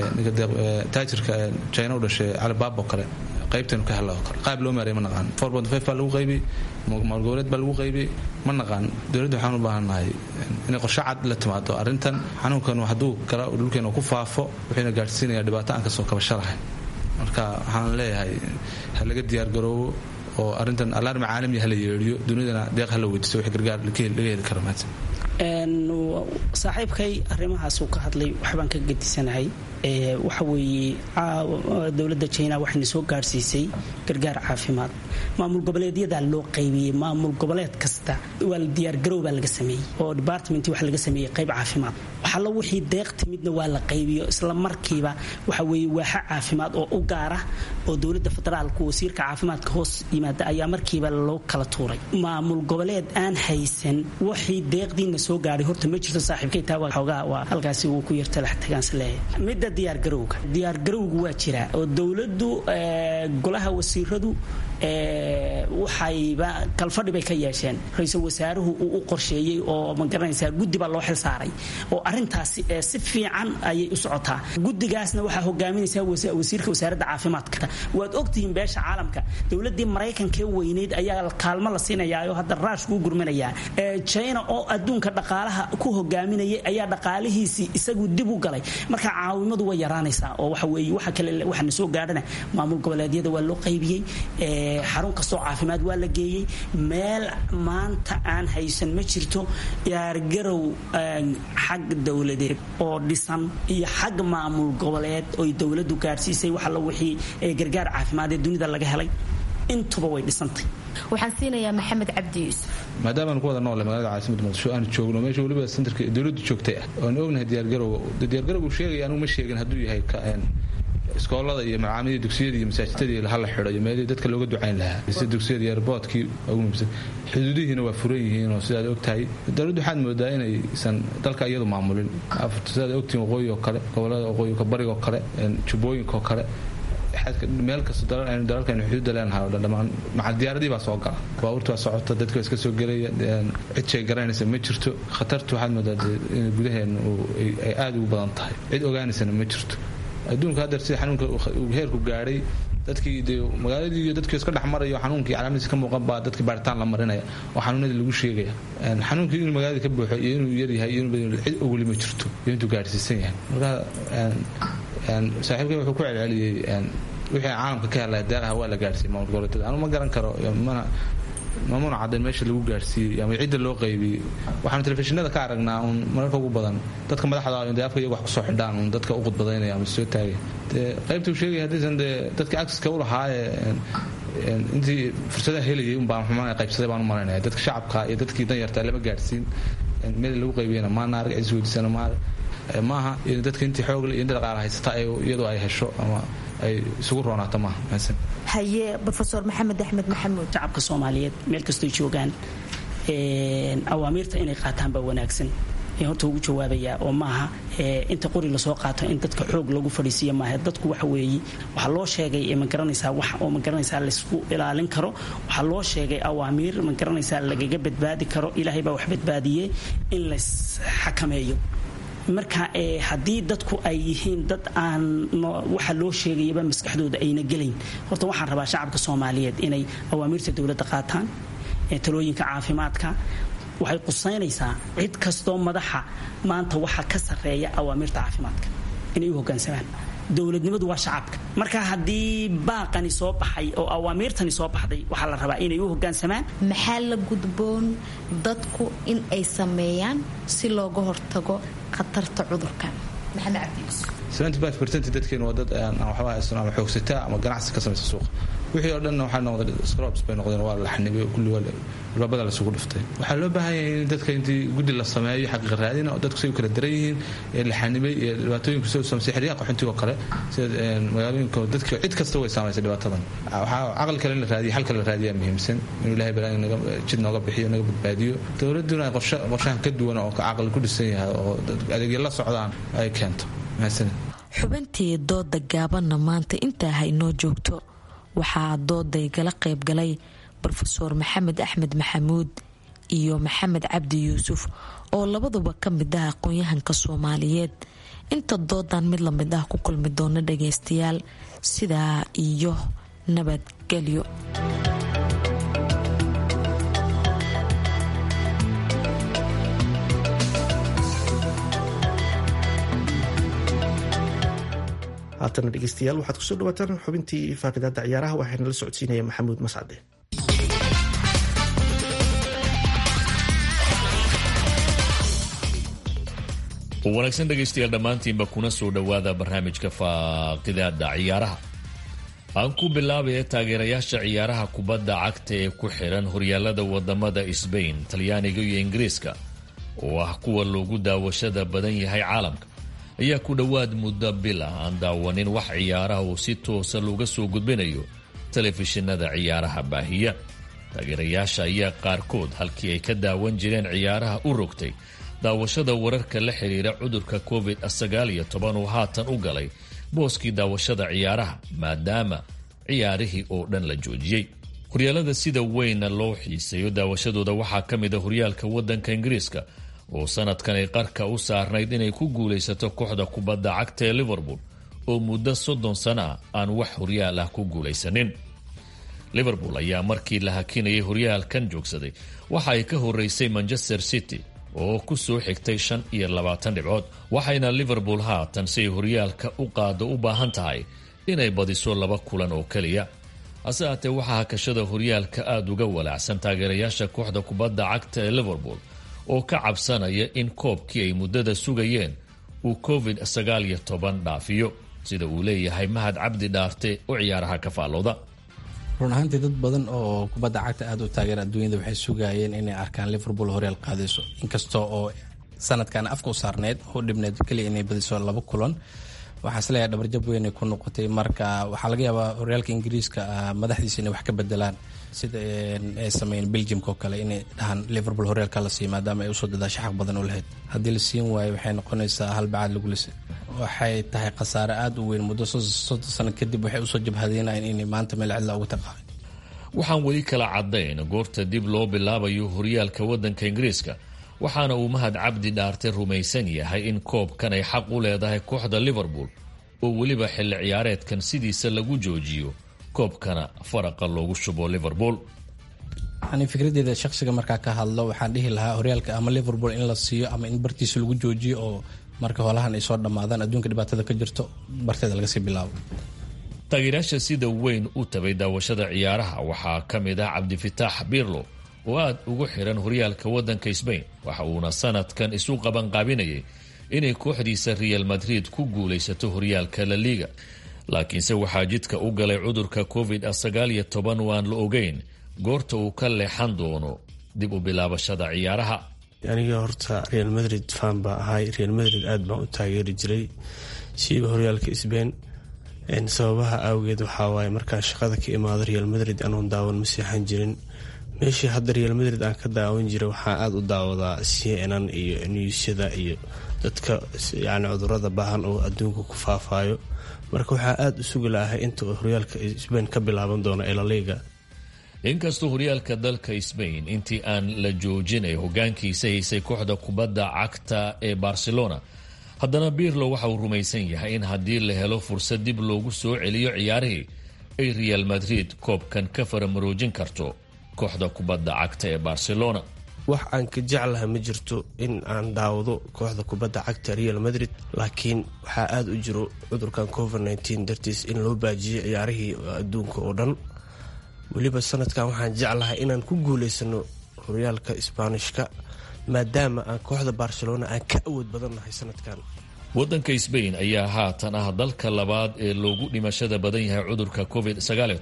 taajirka china u dhashay calibaab oo kale qaybtaynu ka hella oo kale qaab loo maareeyay ma naqaan four point five baa lagu qaybiyey maalgoboleed baa lagu qaybiyey ma naqaan dowladda waxaan u baahannahay inay qorshe cad la timaado arrintan xanuunkan hadduu kala dhulkeena ku faafo wuxuuna gaadhsiinaya dhibaato aan kasoo kabasho lahayn marka waxaan leeyahay ha laga diyaargaroobo oo arrintan alarmi caalami ha la yeedhiyo dunidana deeq ha la weydiiso wix gargaar laga heli karo maanta saaxiibkay arrimahaasuu ka hadlay waxbaan ka gedisanahay waxa weeye dowladda jina waxayna soo gaadhsiisay gargaar caafimaad maamul goboleedyadaa loo qaybiyey maamul goboleed kasta waa diyaargarow baa laga sameeyey oo department waxa laga sameeyey qayb caafimaad waxalla wixii deeq timidna waa la qaybiyo isla markiiba waxa weeye waaxa caafimaad oo u gaara oo dowladda federaalku wasiirka caafimaadka hoos yimaada ayaa markiiba loo kala tuuray maamul goboleed aan haysan wixii deeqdiina soo gaadhay horta ma jirto saaxiibkay taa waa xoogaa waa halkaasi wuu ku yartalax tagaanse leeyahay midda diyaargarowga diyaargarowgu waa jiraa oo dowladdu golaha wasiiradu waxayba kalfadhi bay ka yeesheen ra-iisul wasaaruhu uu u qorsheeyey oo ma garanaysaa guddi baa loo xil saaray oo arrintaasi si fiican ayay u socotaa guddigaasna waxaa hogaaminaysaa wasiirka wasaaradda caafimaadka waad ogtihiin beesha caalamka dowladii maraykankee weyneyd ayaa kaalmo la siinayaa oo hadda raashku u gurminayaa china oo adduunka dhaqaalaha ku hogaaminayay ayaa dhaqaalihiisii isagu dib u galay marka caawimadu way yaraanaysaa oo waxa weeye waxa kale waxaana soo gaadhana maamul goboleedyada waa loo qaybiyey xarun kastoo caafimaad waa la geeyey meel maanta aan haysan ma jirto diyaargarow xag dowladeed oo dhisan iyo xag maamul goboleed oy dowladdu gaadhsiisay waxalla wixii gargaar caafimaad ee dunida laga helay intuba way dhisantay waxaan siinayaa maxamed cabdi yuusuf maadaamaanu ku wada noole magaalada caasimada muqdisho aanu joogno meesha weliba sentarka dowladdu joogtay ah oanu ognahay diyaargarowga diyaargarowgu sheegaya anugu ma sheegin hadduu yahay iskoolada iyo macaamidii dugsiyada iyo masaajidadii hala xido iyo meelihii dadka looga ducayn lahaa sida dugsiyada iyo airboodkii ugu muhiimsan xuduudihiina waa furan yihiin oo sidaad ogtahay dowladdu waxaad moodaa inaysan dalka iyadu maamulin sidaad ogtihiin waqooyi oo kale gobolada waqooyi bariga oo kale jubbooyinka oo kale meel kasta dalalkaynu xuduudda leenahay oo dhan dhammaan macal diyaaradii baa soo gala baabuurta waa socota dadka waa iska soo gelaya cid shay garanaysa ma jirto khatartu waxaad moodaa in gudaheena ay aada ugu badan tahay cid ogaanaysana ma jirto adduunka haddeer sida xanuunka uu heerku gaadhay dadkii de magaaladii iyo dadkii iska dhex marayo xanuunkii calaamadiisa ka muuqan baa dadkii baaritaan la marinaya oo xanuunadii lagu sheegaya xanuunkii inuu magaalada ka buuxo iyo inuu yaryahay iyo inuu cid ogoli ma jirto iyo intuu gaadhsiisan yahay marka saaxiibkay wuxuu ku celceliyey wixii caalamka ka helaya deeqaha waa la gaadhsiiyey maamul goboleedyada anu ma garan karo mana mamuna caddayn meesha lagu gaadhsiiyey ama cidda loo qaybiyey waxaanu telefishinada ka aragnaa uun mararka ugu badan dadka madaxda de afka iyaga wax kusoo xidhaan uun dadka u qudbadaynaya ama soo taagay dee qaybta uu sheegaya haddaysan dee dadka acceska u lahaayee intii fursadaha helayay un baan xumaan qaybsaday baan u malaynaya dadka shacabka iyo dadkii danyarta lama gaadhsiin meel lagu qaybiyana maana arag cis weydiisana maarag maaha dadka intii xoogle iyo inta dhaqaala haysata iyadoo ay hesho ama ay isugu roonaato maaha mahadsan haye rofeor maxamed axmed maxamuud shacabka soomaaliyeed meel kastoy joogaan awaamiirta inay qaataan baa wanaagsan horta ugu jawaabayaa oo maaha inta qori lasoo qaato in dadka xoog lagu fadhiisiiya maaha dadku waxa weeye waxaa loo sheegay ma garanaysaa wax oo ma garanaysaa laysku ilaalin karo waxaa loo sheegay awaamiir ma garanaysaa lagaga badbaadi karo ilaahay baa wax badbaadiyey in lays xakameeyo marka haddii dadku ay yihiin dad aan waxa loo sheegayaba maskaxdooda ayna gelayn horta waxaan rabaa shacabka soomaaliyeed inay awaamiirta dowladda qaataan talooyinka caafimaadka waxay qusaynaysaa cid kastoo madaxa maanta waxa ka sarreeya awaamiirta caafimaadka inay u hoggaansamaan dowladnimadu waa shacabka marka haddii baaqani soo baxay oo awaamiirtani soo baxday waxaa la rabaa inay u hoggaansamaan maxaa la gudboon dadku in ay sameeyaan si looga hortago khatarta cudurkan maxamed cabdiis dadkeenu waa dad aan waxba haysan ama xoogsataa ama ganacsi ka samaysa suuqa wixii oo dhanna waxaa noqday scrobs bay noqdeen waa la xanibay kulli waa albaabada lasugu dhiftay waxaa loo baahan yahay in dadka intii guddi la sameeyo xaqiiqa raadina oo dadku say u kala daran yihiin ee la xanibay ee dhibaatooyinka soo sameysay xeryaha qaxoontiga oo kale sida magaalooyinka dadka cid kasta way saamaysay dhibaatadan waxaa caqli kale in la raadiyo xal kale la raadiyaa muhiimsan inuu ilahay balaa naga jid nooga bixiyo naga badbaadiyo dowladduna ay qorshahan ka duwan oo caqli ku dhisan yahay oo adeegya la socdaan ay keento mahadsanid xubintii dooda gaabanna maanta intaa haynoo joogto waxaa dooday gala qaybgalay rofeor maxamed axmed maxamuud iyo maxamed cabdi yuusuf oo labaduba ka mid ah aqoon-yahanka soomaaliyeed inta doodan mid lamid ah ku kulmi doona dhagaystayaal sidaa iyo nabadgelyo haatana dhegeystayaal waxaad kusoo dhawaataan xubintii faaqidaada ciyaaraha waxaana la socodsiinaya maxamuud mascade wanaagsan dhegaystayaal dhammaantiinba kuna soo dhowaada barnaamijka faaqidaada ciyaaraha aan ku bilaabaya taageerayaasha ciyaaraha kubadda cagta ee ku xiran horyaalada wadamada sbain talyaaniga iyo ingiriiska oo ah kuwa loogu daawashada badan yahay caalamka ayaa ku dhowaad muddo bil ah aan daawanin wax ciyaaraha uu si toosa looga soo gudbinayo telefishinada ciyaaraha baahiya taageerayaasha ayaa qaarkood halkii ay ka daawan jireen ciyaaraha u rogtay daawashada wararka la xidhiira cudurka covid sagaal iyo toban uu haatan u galay booskii daawashada ciyaaraha maadaama ciyaarihii oo dhan la joojiyey horyaalada sida weynna loo xiiseeyo daawashadooda waxaa ka mid a horyaalka waddanka ingiriiska oo sanadkan ay qarka u saarnayd inay ku guulaysato kooxda kubadda cagta ee liverpool oo muddo soddon sano ah aan wax horyaal ah ku guulaysanin liverpool ayaa markii la hakinayay horyaalkan joogsaday waxa ay ka horeysay manchester city oo ku soo xigtay shan iyo labaatan dhibcood waxayna liverpool haatan si ay horyaalka u qaado u baahan tahay inay badiso laba kulan oo keliya hase haatee waxaa hakashada horyaalka aada uga walaacsan taageerayaasha kooxda kubadda cagta ee liverpool oo ka cabsanaya in koobkii ay muddada sugayeen uu covid sagaal iyo toban dhaafiyo sida uu leeyahay mahad cabdi dhaarte oo ciyaaraha ka faallooda run ahaantii dad badan oo kubadda cagta aada u taageera adduunyada waxay sugayeen inay arkaan liverpool horyaal qaadayso inkasta oo sanadkan afka u saarneyd oo dhibneed keliya inay badiso laba kulan waxaa isleeyahay dhabarjab weynay ku noqotay marka waxaa laga yaabaa horyaalka ingiriiska madaxdiisa inay wax ka bedelaan sida ay sameeyeen belgiumka oo kale inay dhahaan liverpool horyaalka la siiyo maadaama ay usoo dadaasho xaq badan u lahayd haddii la siin waayo waxay noqonaysaa halbacaad lagu lisay waxay tahay khasaare aada u weyn muddo soddon sano kadib waxay usoo jabhadeenayeen inay maanta meel cidla ugu taqaaqay waxaan weli kala caddayn goorta dib loo bilaabayo horyaalka waddanka ingiriiska waxaana uu mahad cabdi dhaarte rumaysan yahay in koobkan ay xaq u leedahay kooxda liverpool oo weliba xilli ciyaareedkan sidiisa lagu joojiyo koobkana faraqa loogu shubo liverpool ani fikradeeda shaqsiga markaa ka hadlo waxaan dhihi lahaa horyaalka ama liverpool in la siiyo ama in bartiisa lagu joojiyo oo marka holahan ay soo dhammaadaan adduunka dhibaatada ka jirto barteeda lagasii bilaabo taageerayaasha sida weyn u tabay daawashada ciyaaraha waxaa ka mid ah cabdifitaax birlo oo aada ugu xiran horyaalka waddanka sbain waxa uuna sanadkan isu qabanqaabinayay inay kooxdiisa real madrid ku guulaysato horyaalka la liiga laakiinse waxaa jidka u galay cudurka covid sagaal iyo toban oo aan la ogeyn goorta uu ka leexan doono dib u bilaabashada ciyaaraha aniga horta real madrid fan baa ahay real madrid aada baan u taageeri jiray siiba horyaalka sbain sababaha awgeed waxaa waaye markaan shaqada ka imaado real madrid anoon daawan ma seexan jirin meeshii hadda real madrid aan ka daawan jiray waxaa aada u daawadaa c n n iyo newsyada iyo dadka yani cudurada baahan oo adduunka ku faafaayo marka waxaa aada u sugi lahay inta horyaalka sbain ka bilaaban doono ee laliga inkastoo horyaalka dalka sbain intii aan la joojinay hogaankiisa haysay kooxda kubadda cagta ee barcelona haddana birlo waxa uu rumaysan yahay in haddii la helo fursad dib loogu soo celiyo ciyaarihii ay real madrid koobkan ka faramaroojin karto kooxda kubadda cagta ee barcelona wax aan ka jeclaha ma jirto in aan daawado kooxda kubadda cagta real madrid laakiin waxaa aada u jiro cudurkan covid nteen dartiis in loo baajiyay ciyaarihii adduunka oo dhan weliba sanadkan waxaan jeclahay inaan ku guuleysano horyaalka isbaanishka maadaama aan kooxda barcelona aan ka awood badannahay sanadkan waddanka sbain ayaa haatan ah dalka labaad ee loogu dhimashada badan yahay cudurka covid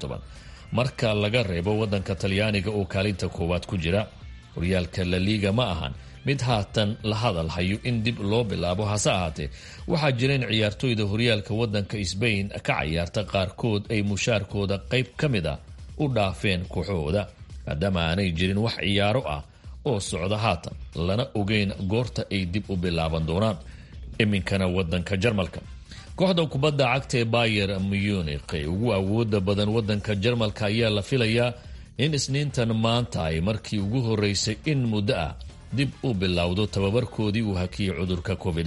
marka laga reebo waddanka talyaaniga oo kaalinta koowaad ku jira horyaalka la liiga ma ahan mid haatan la hadal hayo in dib loo bilaabo hase ahaatee waxaa jira in ciyaartoyda horyaalka waddanka sbain ka cayaarta qaarkood ay mushaarkooda qayb ka mid a u dhaafeen kooxahooda maadaama aanay jirin wax ciyaaro ah oo socda haatan lana ogeyn goorta ay dib u bilaaban doonaan iminkana waddanka jarmalka kooxda kubadda cagta ee bayer munich ee ugu awooda badan waddanka jarmalka ayaa la filayaa in isniintan maanta ay markii ugu horeysay in muddo ah dib u bilowdo tababarkoodii uu hakiyey cudurka covid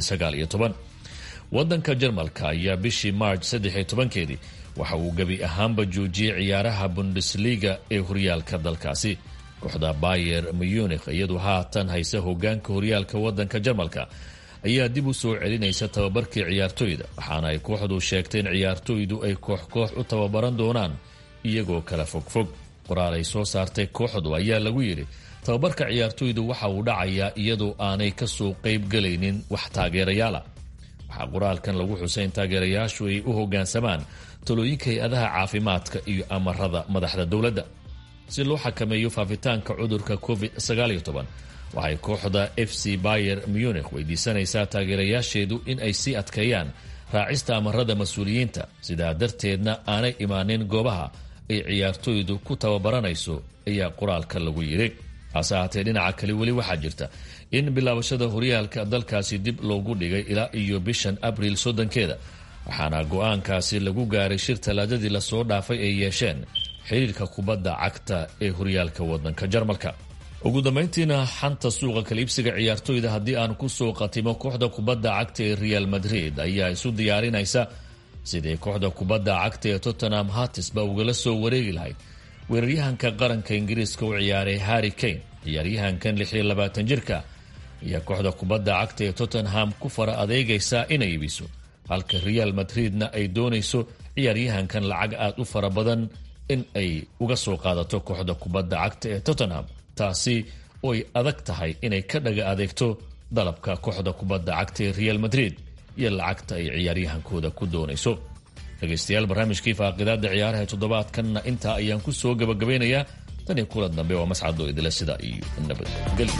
waddanka jarmalka ayaa bishii march keedii waxa uu gebi ahaanba joojiyey ciyaaraha bundesliga ee horyaalka dalkaasi kooxda bayer munich iyadu haatan haysa hogaanka horyaalka waddanka jarmalka ayaa dib u soo celinaysa tababarkii ciyaartoyda waxaana ay kooxdu sheegtay in ciyaartoydu ay koox koox u tababaran doonaan iyagoo kala fogfog qoraal ay soo saartay kooxdu ayaa lagu yidhi tababarka ciyaartoydu waxa uu dhacayaa iyadoo aanay kasoo qayb galaynin wax taageerayaala waxaa qoraalkan lagu xusay in taageerayaashu ay u hogaansamaan talooyinka hay-adaha caafimaadka iyo amarada madaxda dowladda si loo xakameeyo faafitaanka cudurka covid waxay kooxda f c bayer munich weydiisanaysaa taageerayaasheedu in ay sii adkeeyaan raacista amarada mas-uuliyiinta sidaa darteedna aanay imaanin goobaha ay ciyaartoydu ku tababaranayso ayaa qoraalka lagu yidhi hase ahaatee dhinaca kale weli waxaa jirta in bilaabashada horyaalka dalkaasi dib loogu dhigay ilaa iyo bishan abriil soddonkeeda waxaana go-aankaasi lagu gaaray shir talaadadii lasoo dhaafay ay yeesheen xiriirka kubadda cagta ee horyaalka wadanka jarmalka ugu dambayntiina xanta suuqa kaliibsiga ciyaartoyda haddii aan kusoo qatimo kooxda kubadda cagta ee real madrid ayaa isu diyaarinaysa sidii kooxda kubadda cagta ee tottenham hatisba ugala soo wareegi lahayd weeraryahanka qaranka ingiriiska u ciyaaray harry kane ciyaaryahankan lixiyo labaatan jirka ayaa kooxda kubadda cagta ee tottenham ku fara adeegaysaa inay iibiso halka real madridna ay doonayso ciyaaryahankan lacag aada u fara badan in ay uga soo qaadato kooxda kubadda cagta ee tottenham taasi oy adag tahay inay ka dhaga adeegto dalabka kooxda kubadda cagta ee real madrid iyo lacagta ay ciyaaryahankooda ku doonayso dhegaystayaal barnaamijkii faaqidaada ciyaaraha toddobaadkanna intaa ayaan ku soo gabagabaynayaa tan iyo kulan dambe waa mascado idila sida iyo nabadgelyo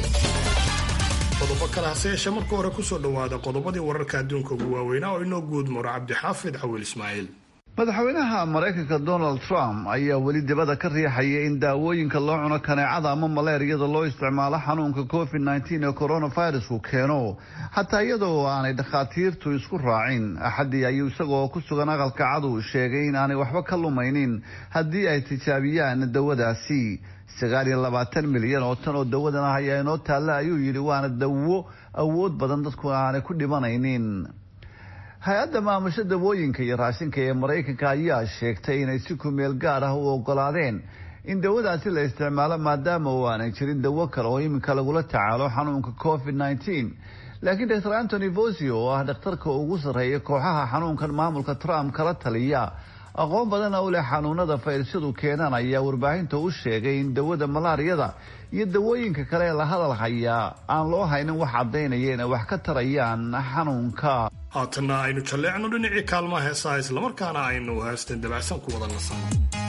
qodobo kale hase yeeshee marka hore kusoo dhowaada qodobadii wararka adduunka ugu waaweynaa oo inoo guud maro cabdixaafid cawil ismaaciil madaxweynaha maraykanka donald trump ayaa weli dibadda ka riixaya in daawooyinka loo cuno kaneecada ama maleeriyada loo isticmaalo xanuunka covid nteen ee coronavirusku keeno xataa iyadoo aanay dhakhaatiirtu isku raacin axaddii ayuu isagoo ku sugan aqalka cadu sheegay in aanay waxba ka lumaynin haddii ay tijaabiyaan dawadaasi sagaal iyo labaatan milyan oo tan oo dawadan ah ayaa inoo taalla ayuu yidhi waana dawo awood badan dadku aanay ku dhimanaynin hay-adda maamusho dawooyinka iyo raashinka ee maraykanka ayaa sheegtay inay si kumeel gaar ah u ogolaadeen in dawadaasi la isticmaalo maadaama oo aanay jirin dawo kale oo iminka lagula tacaalo xanuunka covid nteen laakiin dr antony vosio oo ah dhakhtarka ugu sarreeya kooxaha xanuunkan maamulka trump kala taliya aqoon badana u leh xanuunada fayrasyadu keenaan ayaa warbaahinta u sheegay in dawada malaariyada iyo dawooyinka kale ee la hadal hayaa aan loo haynin wax caddaynaya inay wax ka tarayaan xanuunka haatanna aynu jalleecno dhinacii kaalmaha heesaha islamarkaana aynu heesteen dabacsan ku wada nasan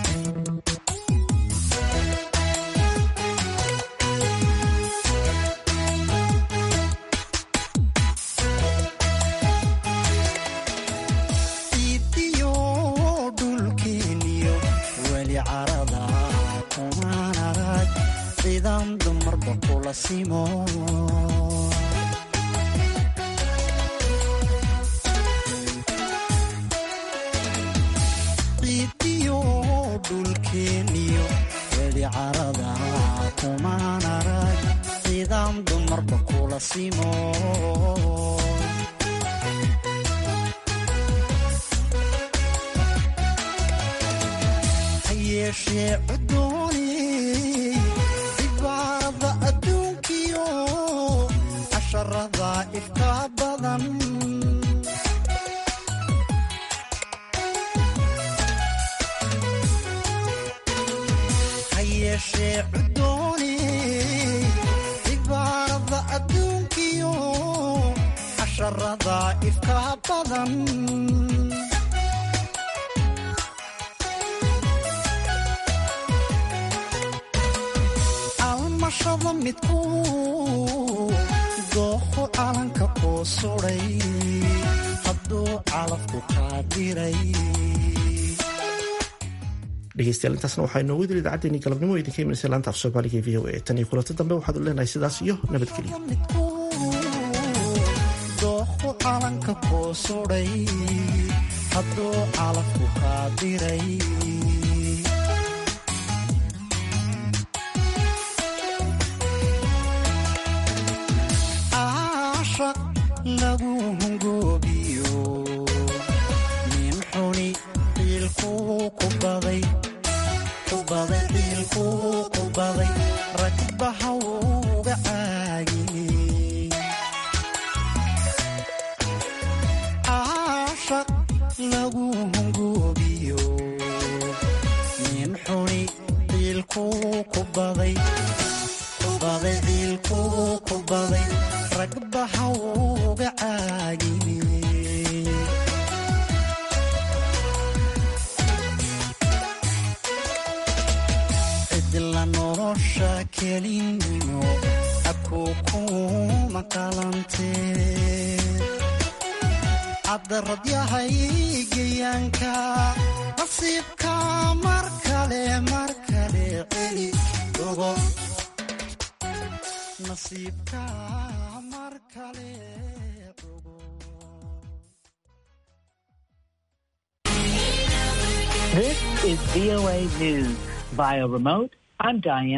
ciidiyo dhulkeeniyo weli carada kumaan arag sidaan dumarba kula simo hayeeshee cudooni cibaarada adduunkiyo casharada ifka badan hayeeshee cudooni cibaarada adduunkiyo casharada ifka badan almashada midku dooqo calanka koo suday hadduu calafku kaa diray dhegeystayaal intaasna waxaa inoogu diri idacaddeenii galabnimo oo idinka imanaysa laanta af soomaaliga e v o a tan iyo kulanti dambe waxaad u leenahay sidaas iyo nabadgelyo dooqo calanka koo suday hadduu calafku kaa diray aashaq lagu hungoobiyo nin xuni qiilkuu ku baday ku baday qiilkuu ku baday ragbaha uga caagiyey aashaq lagu hungoobiyo nin xuni qiilkuu ku baday ku baday qiilkuu ku baday ragbaha uga caagiyey cidla nolosha kelinimo dadku kuma qalantee cabdarad yahay geyaanka nasiibka mar kale mar kale celi ogo nasiibka mar kale This is VOA News. Via remote, I'm Diane.